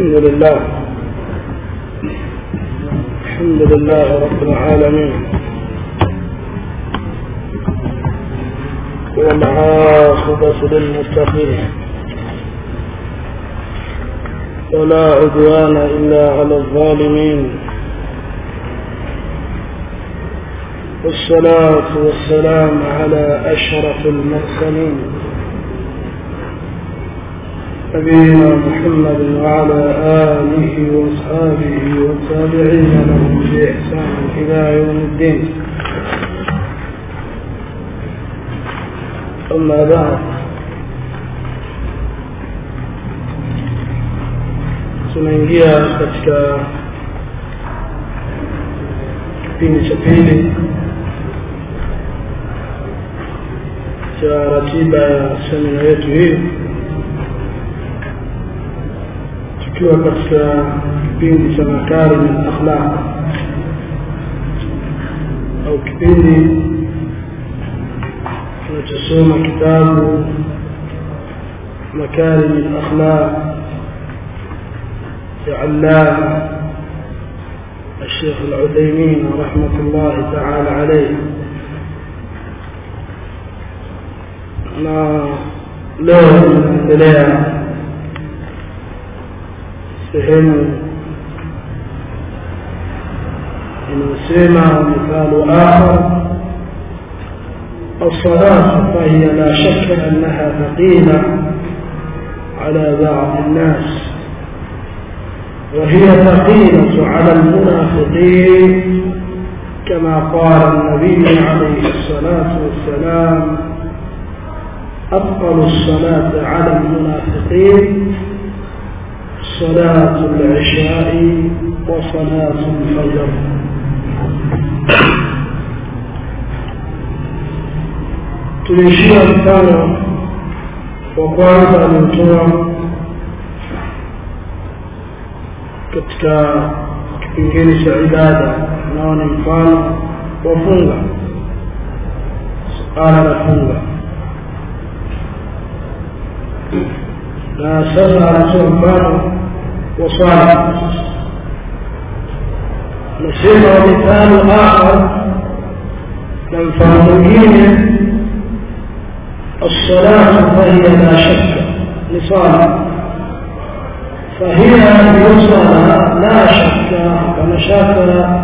الحمد لله الحمد لله رب العالمين والعاقبة للمتقين ولا عدوان إلا على الظالمين والصلاة والسلام على أشرف المرسلين نبينا محمد وعلى آله وأصحابه والتابعين لهم بإحسان إلى يوم الدين أما بعد tunaingia katika kipindi cha pili cha ratiba ya semina yetu hii tukiwa katika kipindi cha makarim al-akhlaq au kipindi tunachosoma kitabu makarim al-akhlaq لعلامة الشيخ العثيمين رحمة الله تعالى عليه na leo tunaendelea sehemu inayosema mithalu akhar الصلاة فهي لا شك أنها ثقيلة على بعض الناس وهي ثقيلة على المنافقين كما قال النبي عليه الصلاة والسلام أفضل الصلاة على المنافقين صلاة العشاء وصلاة الفجر tulishia mfano wa kwanza aliotoa katika kipengele cha ibada nao ni mfano wa funga suala la funga na sasa anatoa mfano wa swala nasema wamithalo akhar na mfano mwingine الصلاة فهي لا شك لصالح فهي يصلى لا شك ولا شك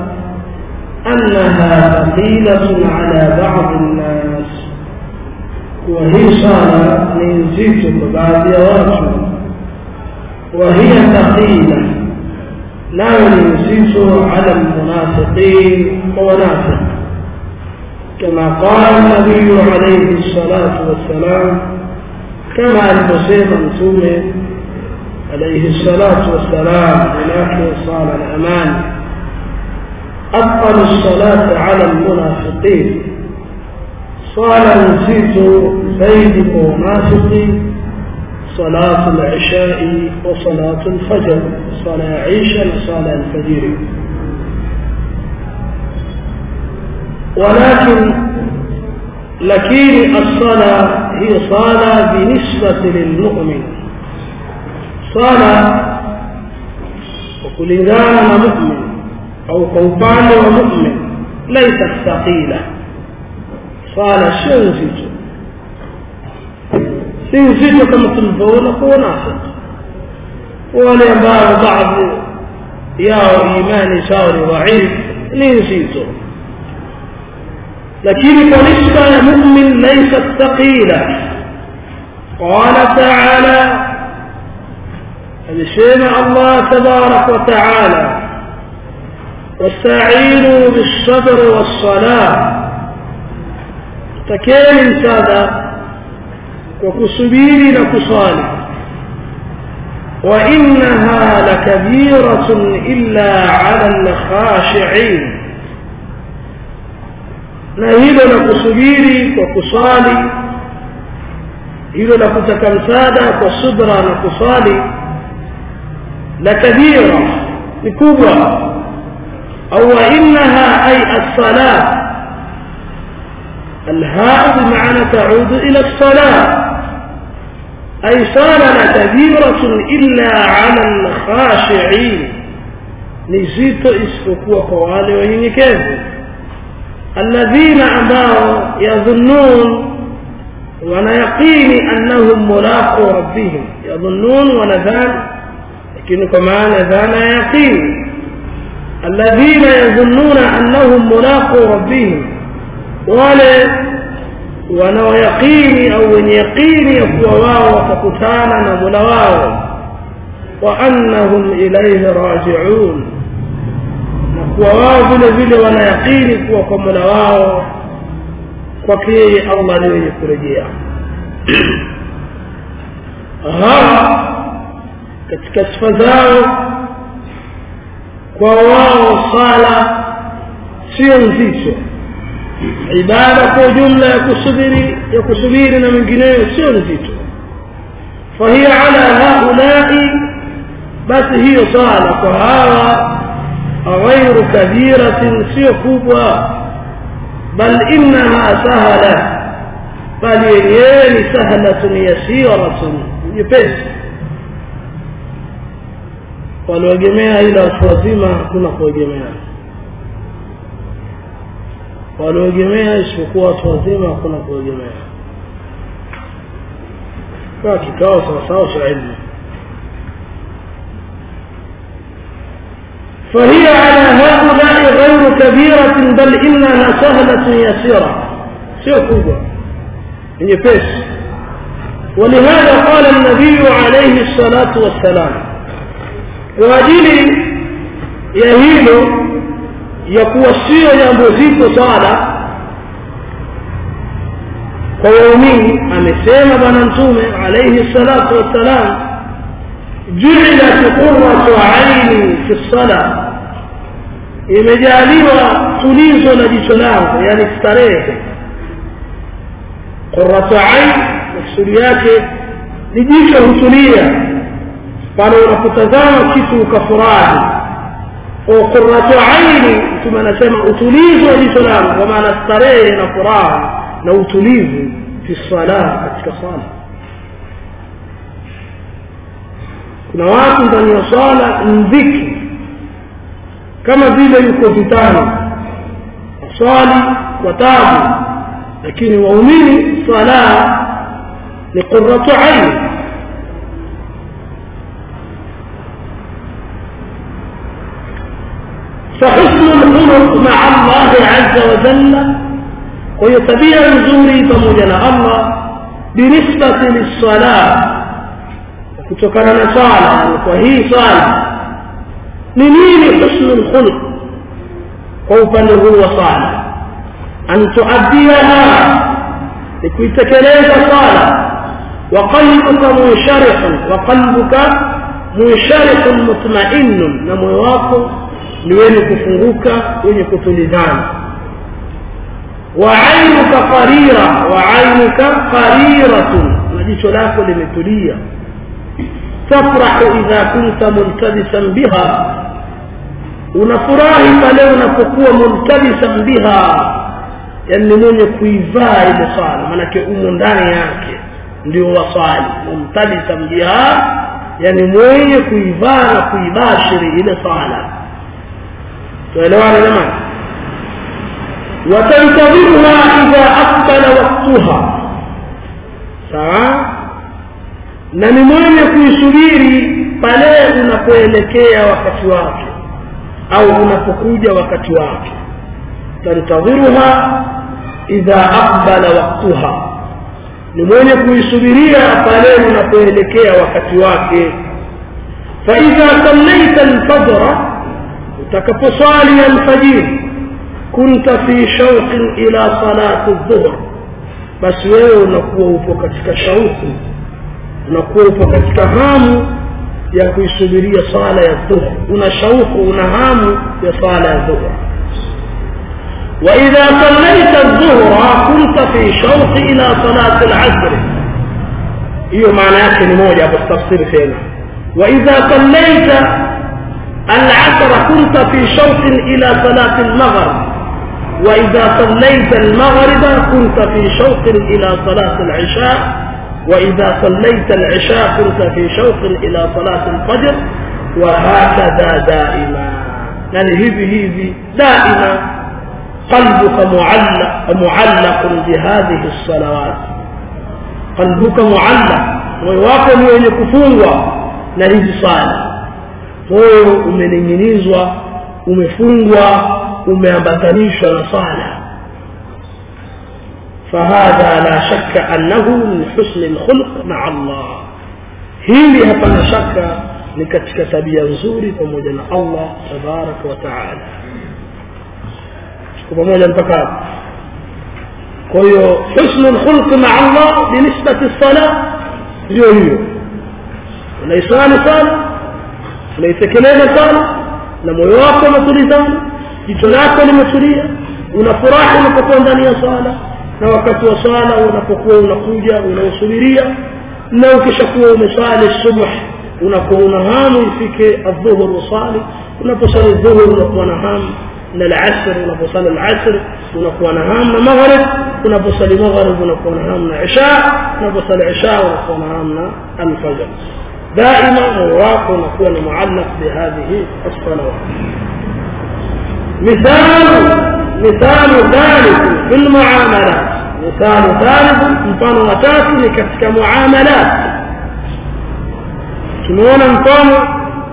أنها ثقيلة على بعض الناس وهي صلاة من زيت بعد وقت وهي ثقيلة لا ينزيت على المنافقين ونافق كما قال النبي عليه الصلاة والسلام كما المسلم متومه عليه الصلاة والسلام ولكن صار الأمان أفضل الصلاة على المنافقين صار نسيت زيد منافق صلاة العشاء وصلاة الفجر صلاة عيشة وصلاة الفجر ولكن لكن الصلاة هي صلاة بالنسبة للمؤمن swala kwa kulingana na mu'min au kwa upande wa mu'min laisa thaqila swala sio nzito si nzito kama tulivyoona kwa wanafiki wale ambao baadhi yao imani zao ni dhaif ni nzito lakini kwa nisba ya mu'min laisa thaqila qala ta'ala alisema Allah tabarak wa taala wasta'inu bis-sabr was-salah takeni msaada kwa kusubiri na kusali wa innaha lakabiratun illa 'ala al-khashi'in na hilo la kusubiri kwa kusali hilo la kutaka msaada kwa subra na kusali la kabira ni kubwa au innaha ay as-salat الهاء بمعنى تعود إلى الصلاة أي صار لكبيرة إلا على الخاشعين نزيت اسفكوا قوالي ونينيكيز الذين أباوا يظنون ونيقين أنهم ملاقوا ربهم يظنون ونذان لكن كمان ذان يقين الذين يظنون أنهم ملاقوا ربهم wale wanaoyaqini au wenye yaqini ya kuwa wao watakutana na mola wao wa annahum ilaihi rajiun na kuwa wao vile vile wanayaqini kuwa kwa mola wao kwake yeye allah ni wenye kurejea hawa katika sifa zao kwa wao sala sio nzito ibada kwa ujumla ya kusubiri ya kusubiri na mengineyo sio nzito فهي على هؤلاء بس هي صالة وهذا غير كبيرة سيو كبوة بل إنها سهلة بل يليان سهلة يسيرة يبس walioegemea ila watu wazima hakuna kuegemea walioegemea isipokuwa watu wazima hakuna kuegemea kaa kikao sawasawa cha ilmu فهي على هؤلاء غير كبيرة بل إنها سهلة يسيرة سيكوبة يبس ولهذا قال النبي عليه الصلاة والسلام وأجل يهيل يكوسي ينبوزيك صالة ويومين أمسيما بنانتومي عليه الصلاة والسلام جعلت قرة عيني في الصلاة imejaliwa tulizo la jicho langu yani starehe qurratu ain maksudi yake ni jicho hutulia pale unapotazama kitu ukafurahi qurratu aini mtume anasema utulizo wa jicho langu kwa maana starehe na furaha na utulivu fi sala katika sala kuna watu ndani ya swala mdhiki kama vile yuko vitani swali kwa tabu lakini waumini swala ni qurratu aini فحسن الخلق مع الله عز وجل ويتبيع نزوري فمجل الله بالنسبة للصلاة kutokana na swala kwa hii swala ni nini husnul khuluq kwa upande huu wa swala an tuaddiyaha ni kuitekeleza swala wa qalbuka munsharihun wa qalbuka munsharihun mutma'innun na moyo wako ni wenye kufunguka wenye kutulizana wa ainuka qarira wa ainuka qariratun na jicho lako limetulia تفرح إذا كنت ملتبسا بها unafurahi pale unapokuwa multabisan biha yani mwenye kuivaa ile swala maanake umo ndani yake ndio waswali multabisan biha yani mwenye kuivaa na kuibashiri ile swala tuelewane jamani watantadhiruha idha aqbala waktuha sawa na ni mwenye kuisubiri pale unapoelekea wakati wake au unapokuja wakati wake tantadhiruha idha aqbala waqtuha ni mwenye kuisubiria pale unapoelekea wakati wake فإذا صليت الفجر utakaposwali alfajiri kunta fi shauqin ila salati dhuhr basi wewe unakuwa upo katika shauku unakuwa upo katika hamu ya kuisubiria sala ya dhuhr una shauku una hamu ya sala ya dhuhr وإذا صليت الظهر كنت في شوق إلى صلاة العصر hiyo maana yake ni moja hapo tafsiri tena وإذا صليت العصر كنت في شوق إلى صلاة المغرب وإذا صليت المغرب كنت في شوق إلى صلاة العشاء وإذا صليت العشاء كنت في شوق إلى صلاة الفجر وهكذا دائما يعني هذي هذي دائما قلبك معلق معلق بهذه الصلوات قلبك معلق moyo ni wenye kufungwa na hizi sala moyo umening'inizwa umefungwa umeambatanishwa na sala فهذا لا شك أنه من حسن الخلق مع الله hili hapana shaka ni katika tabia nzuri pamoja na Allah tabaraka wa taala tuko pamoja mpaka hapo kwa hiyo husnul khulq ma Allah binisbati sala ndio hiyo unaisali sana unaitekeleza sana na moyo wako umetulizana jicho lako limetulia unafurahi unapokuwa ndani ya sala na wakati wa sala unapokuwa unakuja unausubiria na ukishakuwa umesali subh unakuwa una hamu ifike adhuhur usali unaposali dhuhur unakuwa na hamu na alasr unaposali alasr unakuwa na hamu na maghrib unaposali maghrib unakuwa na hamu na isha unaposali isha unakuwa na hamu na alfajr دائما مواق ونكون معلق بهذه الصلوات مثال مثال ثالث في المعاملات مثال ثالث mfano wa tatu ni katika muamalat tumeona mfano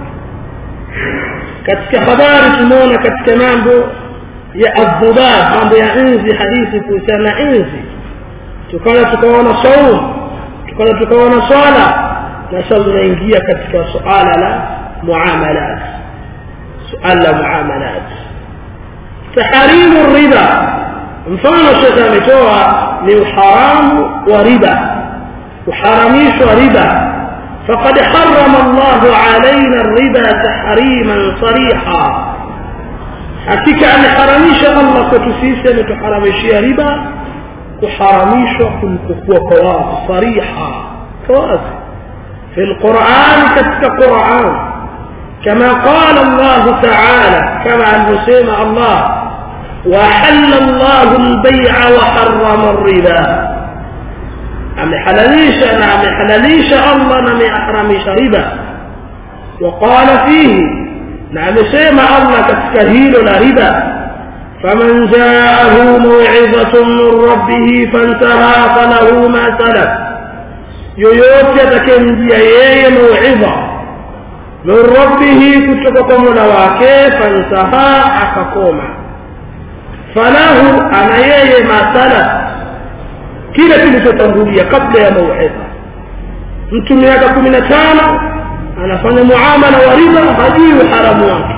katika habari tumeona katika mambo ya adhubab mambo ya inzi hadithi kuhusiana na inzi tukaona tukaona saum tukaona tukaona swala na sasa tunaingia katika suala la muamalat suala la muamalat taharimu riba mfano shekhe ametoa ni uharamu wa riba kuharamishwa riba فقد حرم الله علينا الربا تحريما صريحا حقيقة أن حرميش الله كتسيس أن تحرميش ربا كحرميش كل قواس صريحا قواس في القرآن كالقرآن كما قال الله تعالى كما المسلم الله وحل الله البيع وحرم الربا amehalalisha na amehalalisha Allah na ameharamisha riba وقال فيه na amesema Allah katika hilo la riba faman jaahu maw'izatun min rabbih fantaha falahu ma salaf yoyote atakayemjia yeye mauidha min rabbih kutoka kwa mola wake fantaha akakoma falahu ana yeye ma salaf kile kilichotangulia kabla ya mauidha mtu miaka kumi na tano anafanya muamala wa riba hajui uharamu wake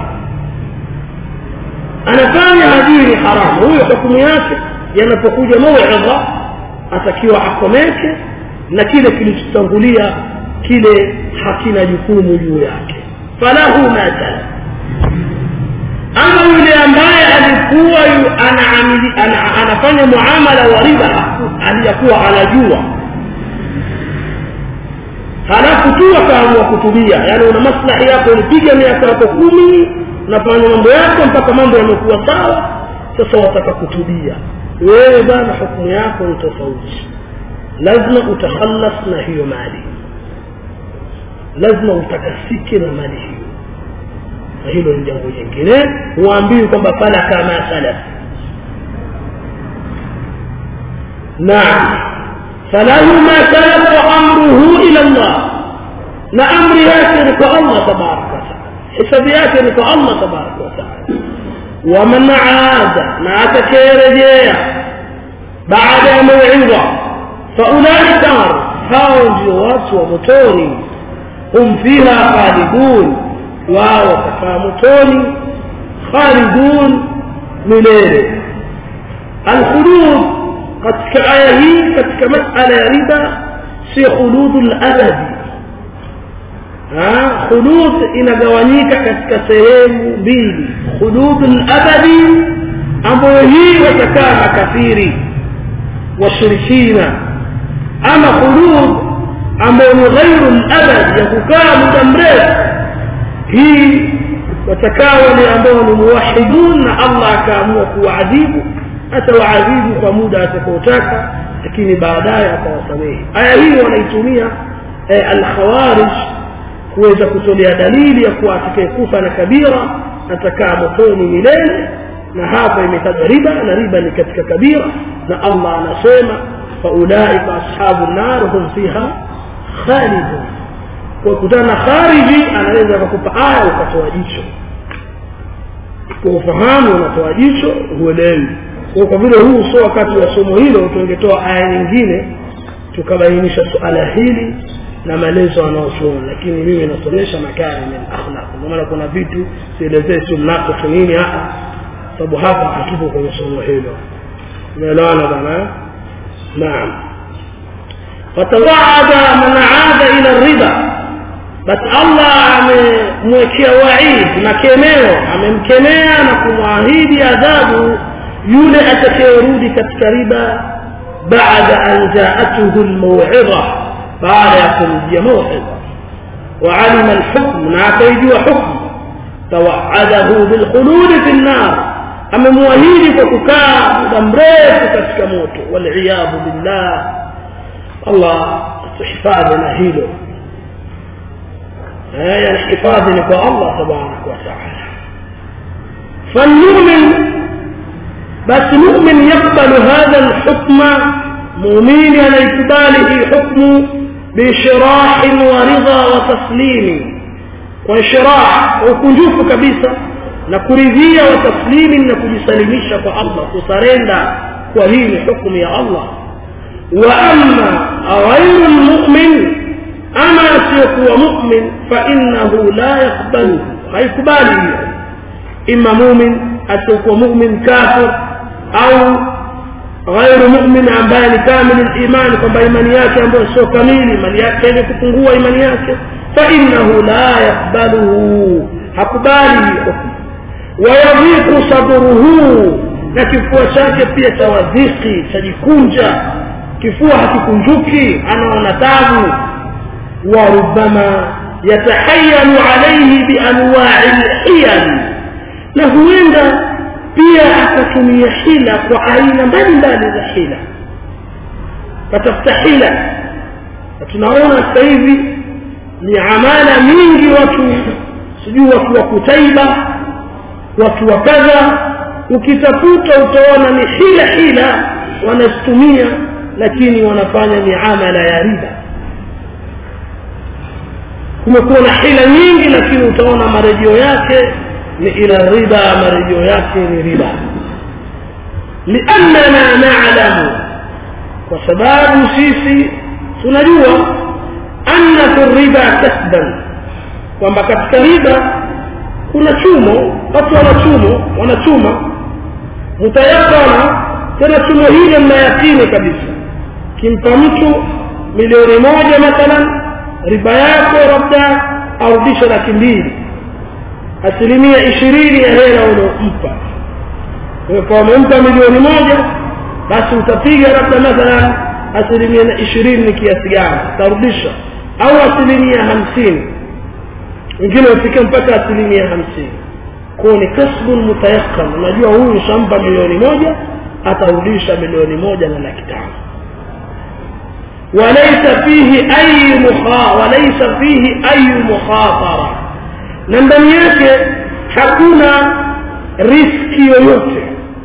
anafanya hajui ni haramu huyo hukumu yake yanapokuja mauidha atakiwa akomeke na kile kilichotangulia kile hakina jukumu juu yake falahu ma salaf ama yule ambaye alikuwa anaamili ana, anafanya muamala wa riba aliyakuwa anajua halafu tu akaamua kutumia yani una maslahi yako ulipiga miaka yako kumi unafanya mambo yako mpaka mambo yamekuwa sawa sasa wataka kutubia wewe bana hukumu yako ni tofauti lazima utakhalas na hiyo mali lazima utakasike na mali hiyo na hilo ni jambo jingine huambiwi kwamba fala kama salaf naam falahu ma salaf wa amruhu ila Allah na amri yake ni kwa Allah tabaraka wa taala hisabu yake ni kwa Allah tabaraka wa taala ومن عاد ما تكيرجيا بعد موعظة فأولئك هاو جوات ومتوني هم فيها خالدون wao watakaa motoni khalidun milele alkhulud katika aya hii katika masala ya riba si khuludu labadi khulud inagawanyika katika sehemu mbili khuludu labadi ambayo hii watakaa makafiri washirikina ama khulud ambayo ni ghairu labadi ya kukaa muda mrefu hii watakaa wale ambao ni muwahidun na Allah akaamua kuwaadhibu atawaadhibu kwa muda atakaotaka lakini baadaye akawasamehe aya hii wanaitumia eh, alkhawarij kuweza kutolea dalili ya kuwa atakayekufa na kabira atakaa motoni milele na hapa imetajwa riba na riba ni katika kabira na allah anasema faulaika ashabu nar hum fiha khalidun kwa kutana na khariji anaweza akakupa aya ukatoa jicho kwa ufahamu unatoa jicho huelewi kwa kwa vile huu sio wakati wa somo hilo tungetoa aya nyingine tukabainisha suala hili na maelezo anaosuona lakini mimi nasomesha makari min akhlaq kwa maana kuna vitu sielezee tu mnafiki nini hapa sababu hapa hatupo kwenye somo hilo umeelewana bana naam fatawada man aada ila riba basi allah amemwekea waid na kemeo amemkemea na kumwahidi adhabu yule atakayerudi katika riba baada an jaatuhu lmauidha baada ya kumjia mauidha وعلم الحكم نعطيجوا حكم توعده بالخلود في النار amemwahidi kwa kukaa muda mrefu katika moto waliyadhu billah allah tuhifadhi na hilo yani hifadhi ni kwa allah tabaraka wataala falmumin basi mumin yakbalu hadha lhukma muumini anaikubali hii hukmu bishirahin wa ridha wa taslimi kwa inshirah ukunjufu kabisa na kuridhia wa taslimi na kujisalimisha kwa allah kusarenda kwa hii ni hukmu ya allah wa amma ghairu lmumin ama asiyokuwa mumin fainahu la yakbalu haikubali hiyo ima mumin asiyokuwa mumin kafir au غير مؤمن ambaye ni kamili imani kwamba imani yake ambayo sio kamili imani yake yenye kupungua imani yake fainahu la yakbaluhu hakubali hukmu wayadhiku sadruhu na kifua chake pia chawadhiki chajikunja kifua hakikunjuki anaona tabu warubama yatahayalu alaihi bianwai lhiyali na huenda pia akatumia hila kwa aina mbalimbali za hila katafuta hila na tunaona sasa hivi ni amala mingi watu sijui watu wa kutaiba watu wa kadha ukitafuta utaona ni hila hila wanazitumia lakini wanafanya miamala ya riba kumekuwa na hila nyingi lakini utaona marejeo yake ni ila riba marejeo yake ni riba liannana nalamu kwa sababu sisi tunajua anna fi riba kasban kwamba katika riba kuna chumo watu wanachumo wanachuma mutayakana tena chumo hilo mnayakini kabisa kimpa mtu milioni moja mathalan riba yako labda arudishe laki mbili asilimia ishirini ya hela uliompa kwa wamempa milioni moja basi utapiga labda mathalan asilimia ishirini ni kiasi gani utarudisha au asilimia hamsini wengine ufike mpaka asilimia hamsini kwao ni kasbun mutayakan unajua huyu shampa milioni moja atarudisha milioni moja na laki tano وليس فيه أي مخا وليس فيه أي مخاطرة na ndani yake hakuna riski yoyote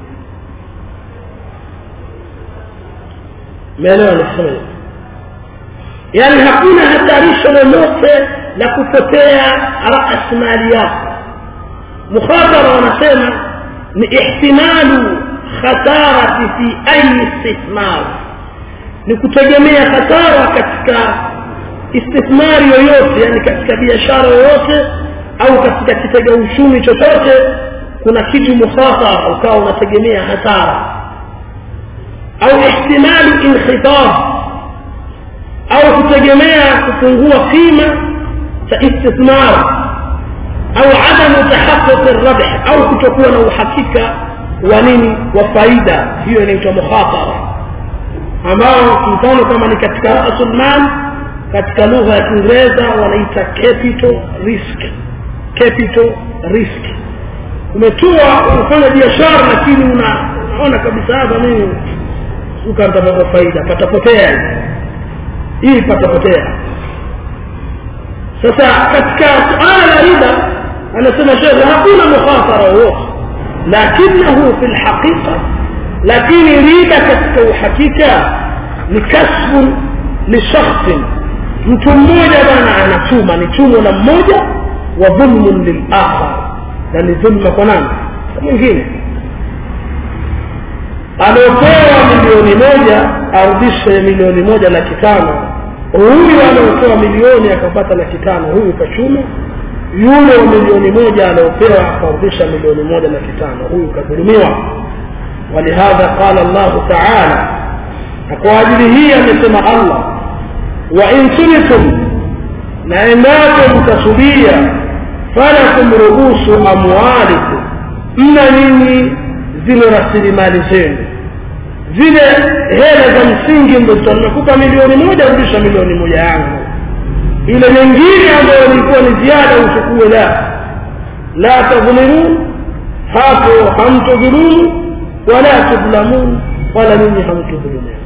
meelewa nisema yaani hakuna hatarisho lolote la kupotea rasmali yako mukhatara wanasema ni ihtimalu khatarati fi ayi istithmar ni kutegemea hasara katika istithmari yoyote yani katika biashara yoyote au katika kitega uchumi chochote kuna kitu mukhatara ukawa unategemea hasara au ihtimalu inkhitab au kutegemea kupungua qima cha istithmar au adamu tahaqquq rabh au kutokuwa na uhakika wa nini wa faida hiyo inaitwa mukhatara ambao mfano kama ni katika rasul mal katika lugha ya kiingereza wanaita capital risk capital risk umetoa unafanya biashara lakini una unaona kabisa hapa mimi ukatapata faida patapotea hii patapotea sasa katika suala la riba anasema shekhe hakuna mukhasara wowote lakinahu fi lhaqiqa lakini riba katika uhakika ni kasbu lishakhsin mtu mmoja bwana anachuma ni chumo la mmoja wa dhulmun lilakhar na ni dhulma kwa nani kwa mwingine aliopewa milioni moja arudishe milioni moja laki tano huyu aliopewa milioni akapata laki tano huyu kachuma yule wa milioni moja aliopewa akarudisha milioni moja laki tano huyu kadhulumiwa ولهذا قال الله تعالى أقواجل هي مثل الله وإن تنتم نعماكم تسبيا فلكم رؤوس أموالكم mna nini zile rasilimali zenu zile hela za msingi ndo nimekupa milioni moja rudisha milioni moja yangu ile nyingine ambayo ilikuwa ni ziada uchukue la la tadhlimun hapo hamtudhulumu wala tudlamun wala ninyi hamtudhulumiwa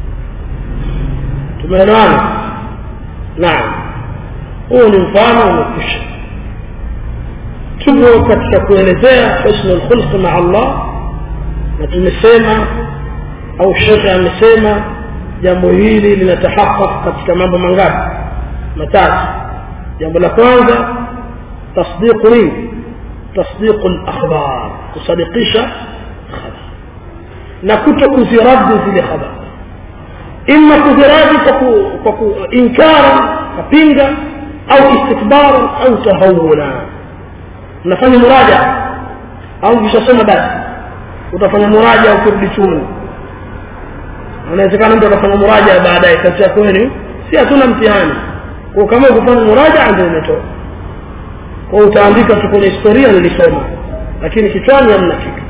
tumeelewana naam huo ni mfano umekwisha tupo katika kuelezea husnul khulq maa allah na tumesema au shekhe amesema jambo hili linatahaqaq katika mambo mangapi matatu jambo la kwanza tasdiqu nini tasdiqu lakhbar kusadikisha khabar na kuto kuziradi zile khabari ima kuziradi kwa kuinkara kapinga au istikbara au tahawula unafanya muraja au ukishasoma basi utafanya muraja ukirudi chuni unawezekana mtu atafanya muraja baadaye kati ya kweli si hatuna mtihani kwa kama ukifanya muraja ndio umetoka kwa utaandika tu kwenye historia nilisoma lakini kichwani hamna kitu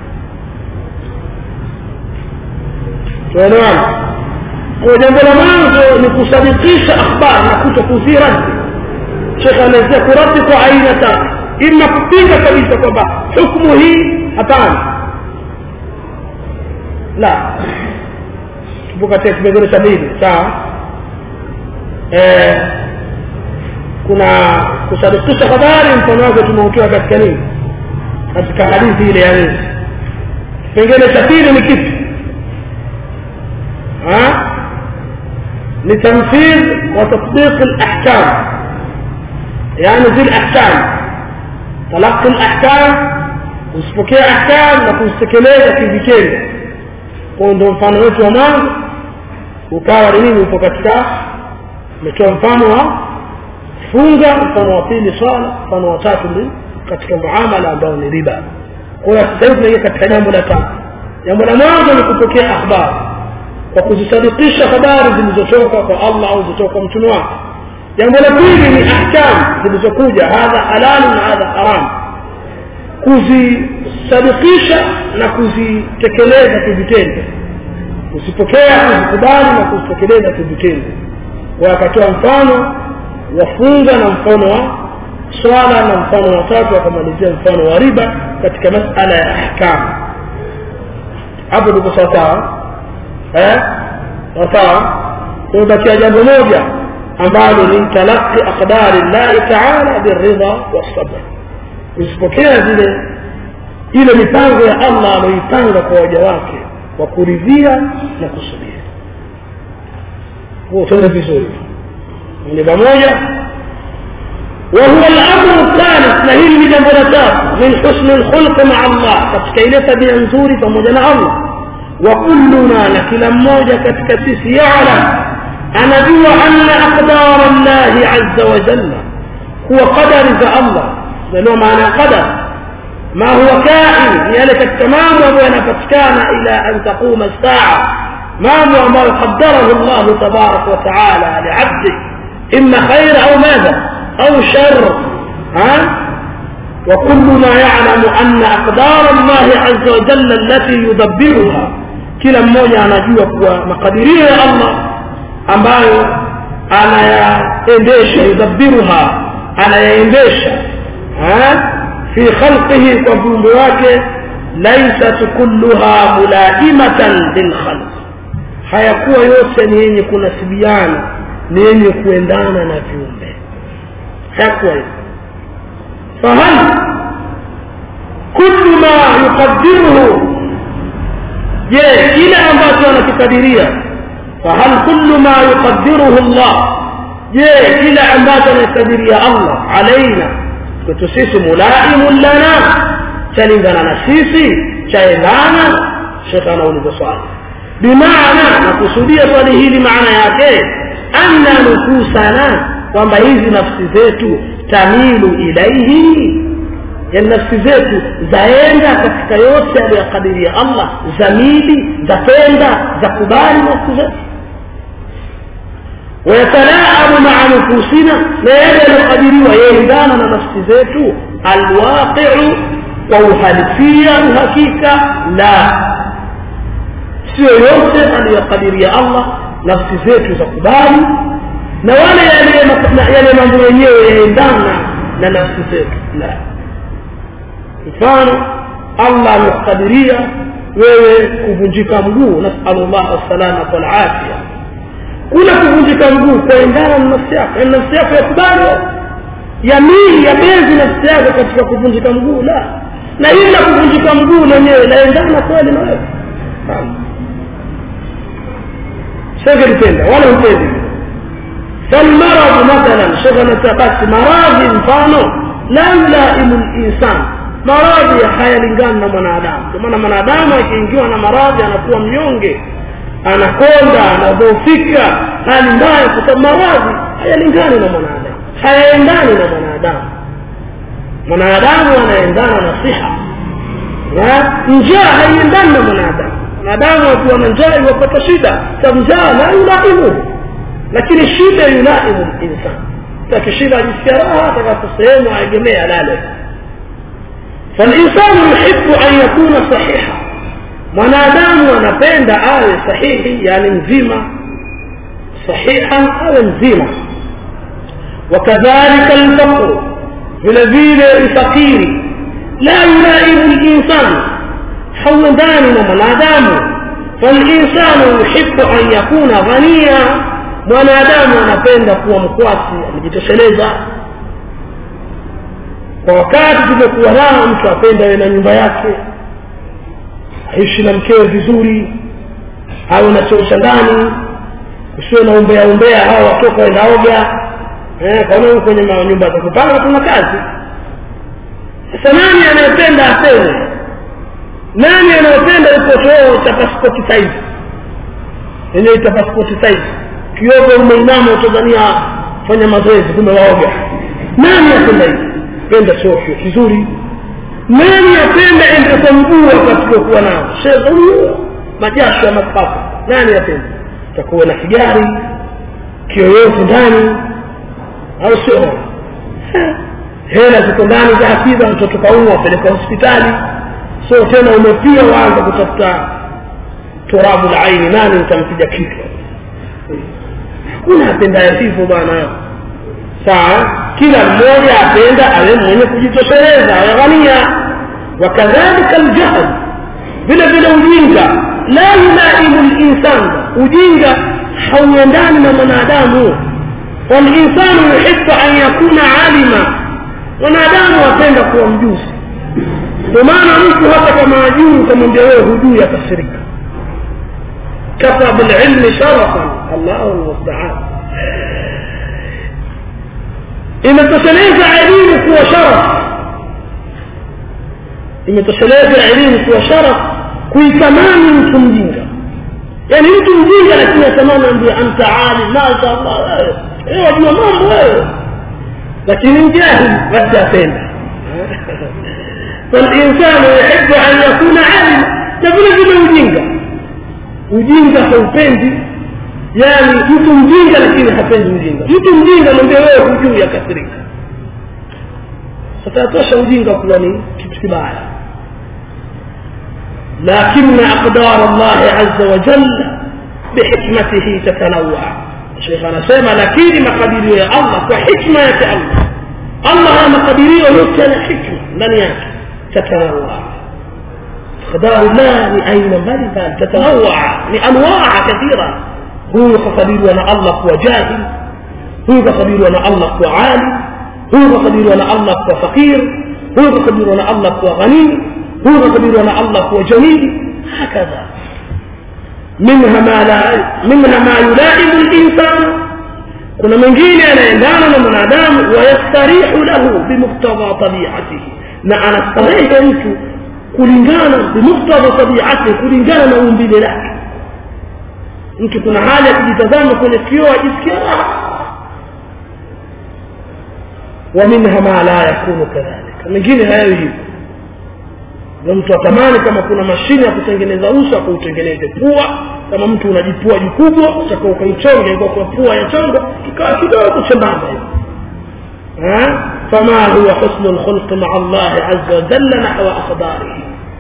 tuelewana kwa jambo la mwanzo ni kusadikisha akhbar na kuto kuziradi shekh anaelezea kuradi kwa aina tatu ima kupinga kabisa kwamba hukmu hii hapana la tupo katika kipengele cha pili sawa eh, kuna kusadikisha habari mfano wake tumeutoa katika nini katika hadithi ile ya nini kipengele cha pili ni kipi لتنفيذ وتطبيق الأحكام يعني ذي الأحكام تلقي الأحكام usipokea ahkam na kuzitekeleza kivitendo kwao ndo mfano wetu wa mwanzo ukawa ni nini upo katika umetoa mfano wa funga mfano wa pili swala mfano wa tatu ni katika muamala ambao ni riba kwa hiyo sasa hivi tunaingia katika jambo la tatu jambo la mwanzo ni kupokea akhbari kwa kuzisadikisha habari zilizotoka kwa allah au zilizotoka kwa mtume wake jambo la pili ni ahkam zilizokuja hadha halalu na hadha haram kuzisadikisha na kuzitekeleza kivitendo kuzipokea kuzikubali na kuzitekeleza kivitendo kwa akatoa mfano wafunga na mfano wa swala na mfano wa tatu akamalizia mfano wa riba katika masala ya ahkam hapo ndipo sawasawa eh sawa kubakia jambo moja ambalo ni talaqi aqdari llahi taala biridha wassabr kuzipokea zile ile mipango ya allah aloipanga kwa waja wake kwa kuridhia na kusubiri huo tende vizuri ni pamoja وهو الأمر الثالث نهي من جنبنا من حسن الخلق مع الله كتكيلة بأنزوري فمجنا الله وكلنا لكلا موجة كتكسيس يعلم أنا جوا أن أقدار الله عز وجل هو قدر ذا الله لأنه معنى قدر ما هو كائن يلك التمام وأنا فتكان إلى أن تقوم الساعة ما هو ما قدره الله تبارك وتعالى لعبده إما خير أو ماذا أو شر ها وكلنا يعلم أن أقدار الله عز وجل التي يدبرها kila mmoja anajua kuwa makadirio ya allah ambayo anayaendesha yudabbiruha anayaendesha fi khalqihi kwa viumbe wake laisat kulluha mulaimatan lilkhalq hayakuwa yote ni yenye kunasibiana ni yenye kuendana na viumbe hayakuwa hivyo fahal kullu ma yuqadiruhu je kile ambacho anakikadiria fahal kullu ma yuqadiruhu llah je kile ambacho anakikadiria allah alaina kwetu sisi mulaimun lana chalingana na sisi chaendana shekh anauliza swali bimaana nakusudia swali hili maana yake anna nufusana kwamba hizi nafsi zetu tamilu ilaihi yani nafsi zetu zaenda katika yote aliyokadiria allah zamili zapenda zakubali nafsi zetu ويتلاعب مع نفوسنا لا يجعل قدري ويندانا نفس ذاته الواقع ووهالفيا وهكيكا لا sio yote aliyokadiria allah nafsi zetu za kubali na wale yale mambo yenyewe yaendana na nafsi zetu la mfano allah amekukadiria wewe kuvunjika mguu nasalu llah assalamata walafia kule kuvunjika mguu kwaendana na nafsi yako yaani nafsi yako yakubali yamili yabezi nafsi yako katika kuvunjika mguu la na hili la kuvunjika mguu lenyewe laendana kweli na wewe singelipenda wala upendi falmaradhu mathalan shekh basi maradhi mfano la yulaimu linsan maradhi hayalingani na mwanadamu kwa maana mwanadamu akiingiwa na maradhi anakuwa mnyonge anakonda anadhoofika hali mbaya kwa sababu maradhi hayalingani na mwanadamu hayaendani na mwanadamu mwanadamu anaendana na siha njaa haiendani na mwanadamu mwanadamu akiwa na njaa iwapata shida sababu njaa la yulaimuhu lakini shida yulaimu linsan takishida ajisikia raha atakapo sehemu aegemee alale فالإنسان يحب أن يكون صحيحا mwanadamu anapenda awe sahihi yani mzima sahihan awe mzima wakadhalika lfaqru vile vile ufakiri la yulaimu linsan hauendani na mwanadamu falinsanu yuhibu an yakuna ghania mwanadamu anapenda kuwa mkwasi amejitosheleza kwa wakati tumekuwa nao mtu apenda awe na nyumba yake aishi na mkewe vizuri awe na choo cha ndani usiwe na umbea umbea hao watoka waenda oga eh, kwa kwenye nyumba za kupanga kuna kazi sasa nani anayependa apewe nani anayependa iko choo cha pasipoti saizi yenyewe ita pasipoti saizi kiogo umeinama utazania fanya mazoezi kumbe waoga nani apenda hivi penda choo kizuri nani apenda ende kwa mguu wakati kuwa nao shezauo majasho ya mapafu nani apenda takuwa na kigari kiyoyozi ndani au sio hela ziko ndani za hafidha mtoto kaumwa apeleka hospitali sio tena umepia waanza kutafuta turabu la aini nani utampiga kichwa hakuna apendaye hivyo bwana sawa kila mmoja apenda awe mwenye kujitosheleza awe ghania wakadhalika aljahl vile vile ujinga la yulaimu linsan ujinga hauendani na mwanadamu walinsanu yuhibu an yakuna alima mwanadamu apenda kuwa mjuzi ndio maana mtu hata kama ajuu ukamwambia wewe hujui akasirika kafa bililmi sharafan allahu lmustaan imetosheleza elimu kuwa sharaf imetosheleza elimu kuwa sharaf kuitamani mtu mjinga yaani mtu mjinga lakini atamani ambia anta alim mashallah wewe wajua mambo wewe lakini mjahil basi apenda فالإنسان يحب أن يكون عالما تبلغ vile ujinga ujinga haupendi yani mtu mjinga lakini hapendi ujinga mtu mjinga mwambie wewe hujui akasirika satatosha ujinga kuwa ni kitu kibaya لكن أقدار الله عز وجل بحكمته تتنوع الشيخ أنا سيما لكن مقادير يا الله وحكمة يا الله الله مقادير يمكن حكمة لن يأتي تتنوع أقدار الله لأين mbalimbali تتنوع لأنواع كثيرة huyu kakadiriwa na allah kuwa jahil huyu kakadiriwa na allah kuwa alim huyu kakadiriwa na allah kuwa fakir huyu kakadiriwa na allah kuwa ghanii huyu kakadiriwa na allah kuwa jamili hakadha منها ما لا منها ما يلائم الإنسان kuna mengine yanaendana na mwanadamu wayastarihu lahu bimuktadha tabiatihi na anastarehe mtu kulingana bimuktadha tabiatihi kulingana na umbile lake mtu kuna hali ya kujitazama kwenye kioo ajisikia raha wa minha ma la yakunu kadhalika mengine hayawi hivyo na mtu atamani kama kuna mashine ya kutengeneza uso akautengeneze pua kama mtu unajipua jikubwa utaka ukaichonge kwa pua ya chongo kikawa kidogo chembamba hivi فما هو حسن الخلق مع الله عز وجل نحو أقداره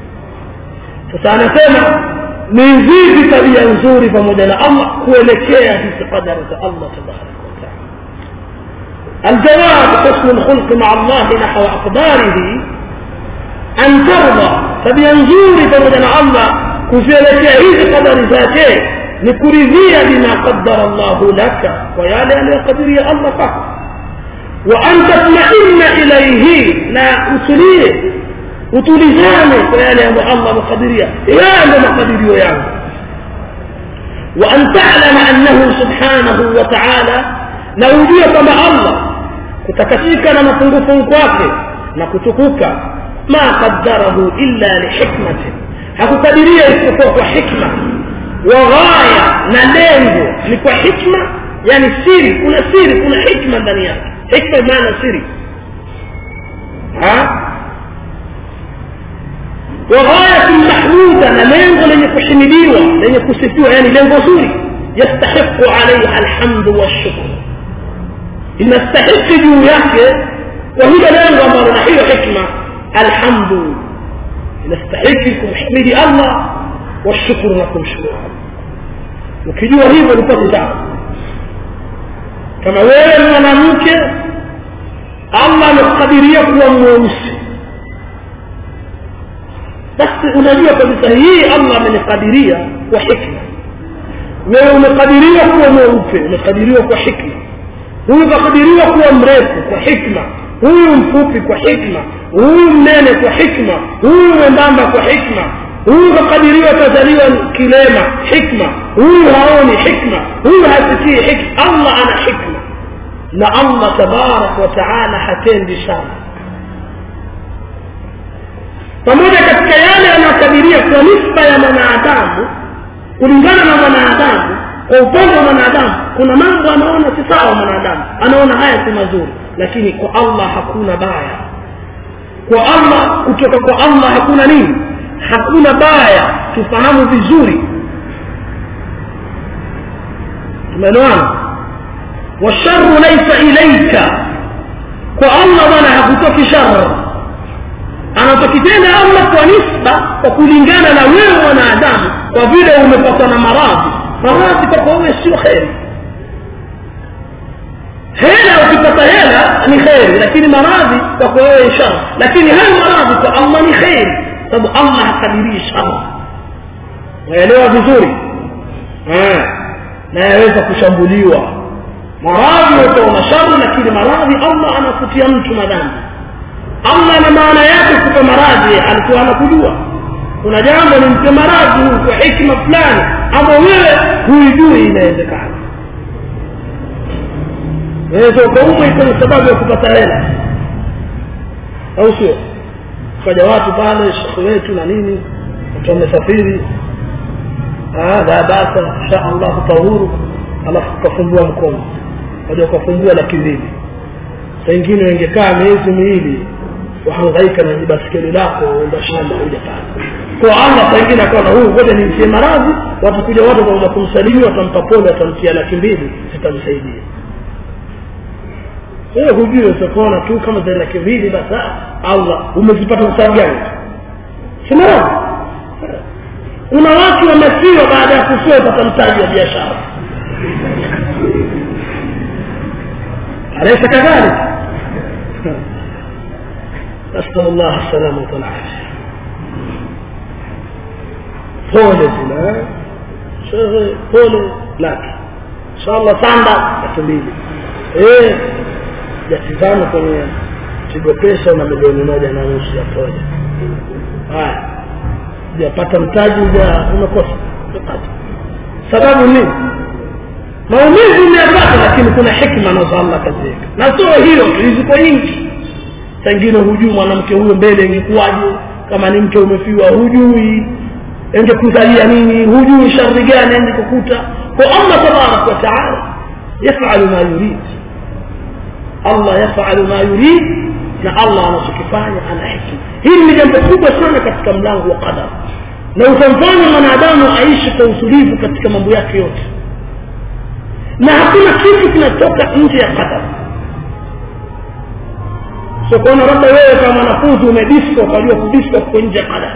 فسأنسمع من زيد تبيا نزوري فمدنا الله kuelekea hizi qadara za Allah tabarak wa taala الجواب حسن الخلق مع الله نحو أقداره أن ترضى tabia nzuri pamoja na Allah kuzielekea hizi qadari zake ni kuridhia bima qaddara Allahu laka kwa yale aliyokadiria Allah kwako wa an tatma'inna ilayhi na utulie utulizane kwa yale ambayo Allah amekadiria yale ndio makadirio yangu wa an ta'lama annahu subhanahu wa ta'ala na ujue kwamba Allah kutakasika na mapungufu kwake na kutukuka ma qaddarahu illa lihikmatin hakukadiria isipokuwa kwa hikma wa ghaya na lengo ni kwa hikma yani siri kuna siri kuna hikma ndani yake hikma maana siri ha وغاية محمودة لمنغ لن يكشمديوة لن يكسفيوة يعني لنغ زوري يستحق عليها الحمد والشكر إن استحق جوياك وهي لنغ أمر نحيو حكمة الحمد نستحق kumhimidi Allah washukuru na kumshukuru ukijua hivyo upate dawa kama wewe ni mwanamke Allah amekukadiria kuwa mweusi basi unajua kabisa hii Allah amenikadiria kwa hikma wewe umekadiriwa kuwa mweupe umekadiriwa kwa hikma huyu kakadiriwa kuwa mrefu kwa hikma huyu mfupi kwa hikma huyu mnene kwa hikma huyu mwembamba kwa hikma huyu kakadiriwa kazaliwa kilema hikma huyu haoni hikma huyu hasikii hikma allah ana hikma na allah tabarak wa taala hatendi sana pamoja katika yale yanayokadiria kwa nisba ya mwanadamu kulingana na mwanadamu kwa upande wa mwanadamu kuna mambo anaona si sawa mwanadamu anaona haya si mazuri lakini kwa allah hakuna baya kwa allah kutoka kwa allah hakuna nini hakuna baya tufahamu vizuri tumeelewana washaru laisa ilaika kwa allah bwana hakutoki shar anatokitenda allah kwa nisba kwa kulingana na wewe mwanadamu kwa vile umepatwa na maradhi maradhi kwako wewe sio kheri hela ukipata hela ni kheri lakini maradhi kwako wewe shar lakini hayo maradhi kwa allah ni kheri sababu allah hakadirii shar naelewa vizuri na yaweza kushambuliwa maradhi utaona shari lakini maradhi allah anakutia mtu madhambi allah na maana yake kupa maradhi alikuwa anakujua kuna jambo nimpe maradhi huu kwa hikma fulani ama wewe huijui inawezekana naweza ukaumwa ikawa sababu ya kupata hela au sio kaja watu pale shekhe wetu na nini watu wamesafiri la basa insha allahu tahuru alafu ukafumbua mkono kaja ukafumbua laki mbili saingine wengekaa miezi miwili wahangaika na jibaskeli lako enda shamba huja pale kwa allah saingine akaona huu ngoja nimtie maradhi watakuja watu watakuja kumsalimia watampa pole watamtia laki mbili zitamsaidia wewe hujui utakuona tu kama za laki mbili basi allah umezipata msaada gani si maradhi kuna watu wamesiwa baada ya kufua pata mtaji wa biashara alaysa kadhalik نسأل الله السلامة والعافية pole zile shehe pole laki inshallah sanda laki mbili eh jasizama kwenye pigo pesa na milioni moja na nusu ya pole haya ujapata mtaji uja umekosa umepata sababu nini maumivu umeyapata lakini kuna hikma nazo allah kaziweka na sio hiyo tu ziko nyingi sangine hujui mwanamke huyo mbele ingekuwaje kama ni mke umefiwa hujui ingekuzalia nini hujui shari gani ende kukuta kwa allah tabaraka wa taala yafalu ma yurid allah yafalu ma yurid na allah anachokifanya ana hikma hili ni jambo kubwa sana katika mlango wa qadar na utamfanya mwanadamu aishi kwa utulivu katika mambo yake yote na hakuna kitu kinatoka nje ya qadar so kuona labda wewe kama mwanafunzi umedisko ukajua kudisko kuko nje ya qadar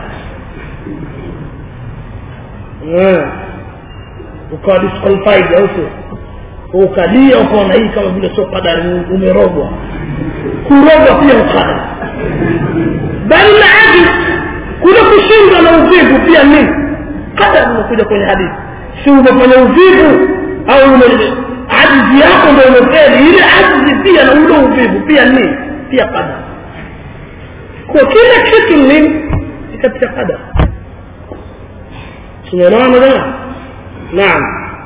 ukawa disqualified au sio ukalia ukaona hii kama vile sio qadar umerogwa kurogwa pia ukadar bali na ajiz kule kushindwa na uvivu pia nini qadar umekuja kwenye hadithi si umefanya uvivu au ajizi yako ndio umefeli ile ajizi pia na ule uvivu pia nini pia qadar kwa kila kitu nini ni katika qadar tumeelewana jamaa naam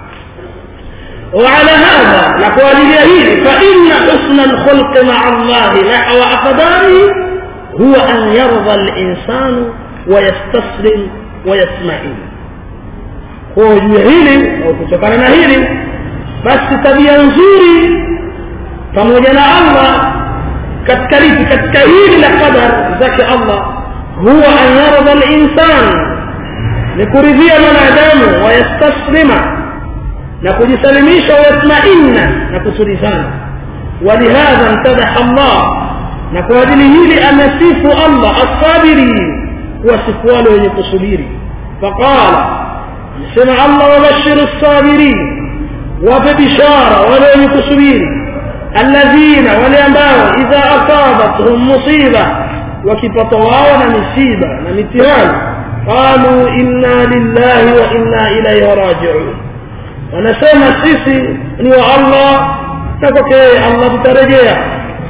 وعلى هذا نقول اليهيد فإن حسن الخلق مع الله نحو أقداره هو أن يرضى الإنسان ويستسلم ويسمعين هو hili au kutokana na hili basi tabia nzuri pamoja na Allah katika lipi katika hili la qadar zake Allah huwa an yarda al-insan ni kuridhia mwanadamu wayastaslima na kujisalimisha wayatmainna na kutulizana ولهذا امتدح الله na kwa ajili hili amesifu Allah as-sabirin wasifu wale wenye kusubiri faqala sema Allah wabashir as-sabirin wape bishara wale wenye kusubiri alladhina wale ambao idha asabatuhum musiba wakipata wao na misiba na mitihani qalu inna lillahi wa inna ilayhi raji'un wanasema sisi ni wa Allah na kwake Allah tutarejea